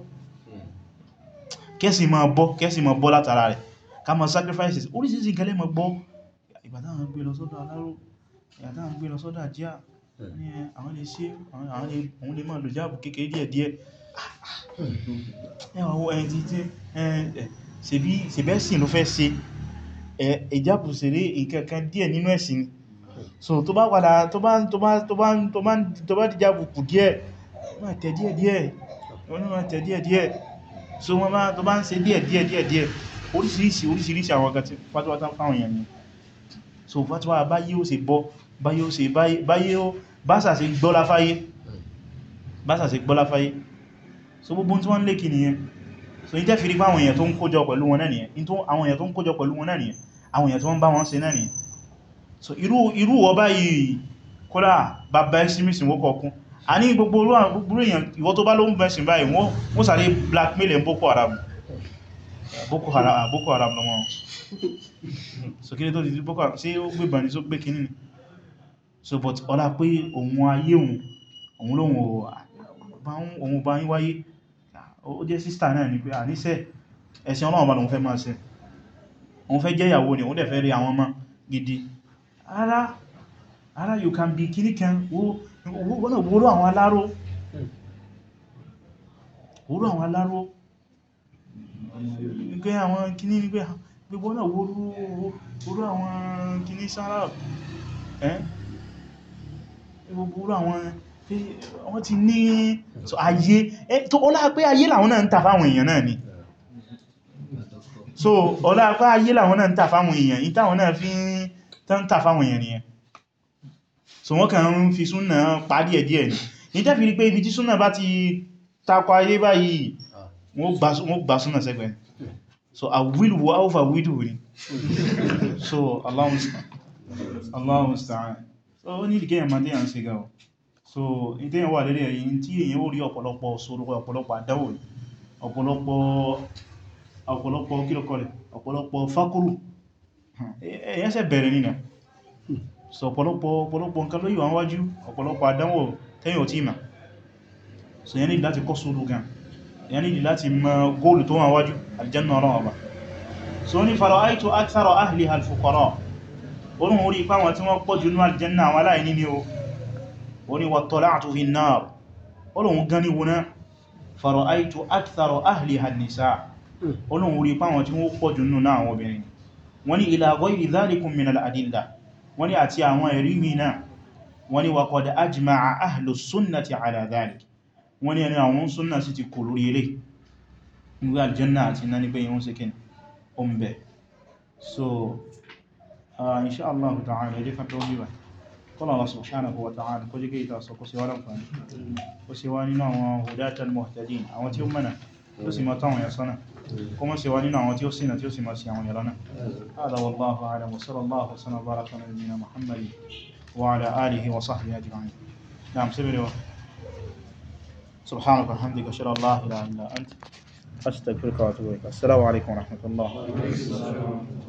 A: kẹ́sì máa bọ́ kẹ́sì máa bọ́ látara rẹ̀ ká máa sacrifices oríṣìíṣìí gẹ́lẹ́ máa bọ́ ìbàdáwọn gbé lọ sọ́dọ̀ aláró ìyàdáwọn gbé lọ sọ́dọ̀ àjíà ní àwọn lè ṣe àwọn lè máa lò jáàbù kékeré díẹ̀ díẹ̀ ẹwà owó ẹni tí ṣebẹ́sìn ló fẹ́ ṣe ìjábù sèré ìkẹ́kẹ́ díẹ̀ nínú ẹ̀sìn ni so tó bá padà tó bá tó bá tó bá tó bá tó bá dìjábù kù díẹ̀ máa tẹ̀ díẹ̀ díẹ̀ wọ́n máa tẹ̀ díẹ̀ díẹ̀ so wọ́n bá tó bá ń ṣe díẹ̀ díẹ̀ díẹ̀ díẹ̀ oríṣiríṣi oríṣiríṣi àwọn ọ̀gá tí fatuwa tán fáwọn èèyàn ni so fatuwa báyé ó ṣe bọ́ báyé ó ṣe báyé ó básà ṣe gbọ́lá fáyé básà ṣe gbọ́lá fáyé so gbogbo tí wọ́n lé kì nìyẹn so ní tẹ́fìrí pé àwọn èèyàn tó ń kójọ pẹ̀lú wọn náà nìyẹn àwọn èèyàn tó ń kójọ pẹ̀lú wọn náà nìyẹn àwọn èèyàn tó ń bá wọn ṣe náà nìyẹn so irú irú wọ báyìí kódà bàbá extremism wó kọkún a ní gbogbo olú èèyàn ìwọ tó bá ló ń bẹ̀sìn báyìí wọ́n sáré blackmail ẹ̀ Boko Haram Boko Haram Boko Haram lọ́mọ so kí ní tó ti Boko Haram sí ó gbé bàní tó gbé kìíní ni so but ọlá pé òun ayé òun òun lóhun òun bá ń wáyé ó jẹ́ sísta náà ni pé àníṣẹ́ ẹ̀sìn Ọlọ́run bá lòun fẹ́ máa ṣe òun fẹ́ jẹ́ ìyàwó ni òun dẹ̀ fẹ́ rí àwọn ọmọ gidi ara ara you can be kìní kan wọ́n náà wóró àwọn aláró wóró àwọn aláró pé àwọn kìní ní pé gbogbo náà wóró àwọn kìní sára ẹ́ gbogbo àwọn wọ́n ti ní ayé tó ọlá pé ayé làwọn náà ń tà fáwọn èèyàn náà ni so ọlá pé ayé làwọn náà ń tà fáwọn èèyàn ìtàwọn náà fi ń tà fáwọn èèyàn nìyẹn so wọ́n kàn ń fi súnnà parí ẹ̀ díẹ̀ ni ní tẹ́fì rí pé ibi tí súnnà bá ti takọ ayé báyìí wọ́n gbà súnnà sẹ́gbẹ̀ so a will wo alpha widow ni so Allahu musta'an so ó ní ìdíkẹ́ ẹ̀mà tí a ń ṣe gáwọ́ so ìtẹ́yàn wà lérí ẹ̀yìn tí èyàn ó rí ọ̀pọ̀lọpọ̀ sórúkọ ọ̀pọ̀lọpọ̀ àdáwò ọ̀pọ̀lọpọ̀ ọ̀pọ̀lọpọ̀ kílọ̀kọ̀lẹ̀ ọ̀pọ̀lọpọ̀ fákúrù èyàn ṣe bẹ̀rẹ̀ nínú so ọ̀pọ̀lọpọ̀ ọ̀pọ̀lọpọ̀ nǹkan lóyìn wọn wájú ọ̀pọ̀lọpọ̀ àdánwò tẹ́yìn òtí ìmà so yẹn nílì láti kọ́ sórú gan yẹn nílì láti mọ góòlù tó wọn wájú aljanna ọ̀rọ̀ ọba so ní fara'aytu akthara ahliha al-fuqara orí orí ipá wọn tí wọ́n pọ̀ jù ní aljanna àwọn aláìní ni o orí wattala'tu fi an-nar olóhun gan ní wọná fara'aytu akthara ahliha an-nisa olóhun orí ipá wọn tí wọ́n pọ̀ jù nínú àwọn obìnrin wọ́n ní ila ghayri dhalikum min al-adilla wọ́n ní àti àwọn ẹ̀rí mìíràn wọ́n ní wa qad ajma'a ahlu sunnati ala dhalik wọ́n ní ẹni àwọn súnnà sí ti kò lórí ilé nígbé aljanna àti iná nígbé yíwọ́n sí kín o ń bẹ̀ so insha Allah ta'ala ẹjẹ́ kan tó bíbà kọ́lọ̀ Allah subhanahu wa ta'ala kó jẹ́ kí ìta sọ kó sí wá lọ́nfàní kó sí wá nínú àwọn hudatal muhtadin àwọn tí ó mẹ́nà tó sì mọ́ táwọn yà sọ́nà kó mọ́ sí wá nínú àwọn tí ó sínà tí ó sì mọ́ sí àwọn yàlọ́nà هذا والله أعلم وصلى الله وسلم وبارك على نبينا محمد وعلى آله وصحبه أجمعين نعم سبيل سبحانك وبحمدك أشهد أن لا إله إلا أنت أستغفرك وأتوب إليك السلام عليكم ورحمة الله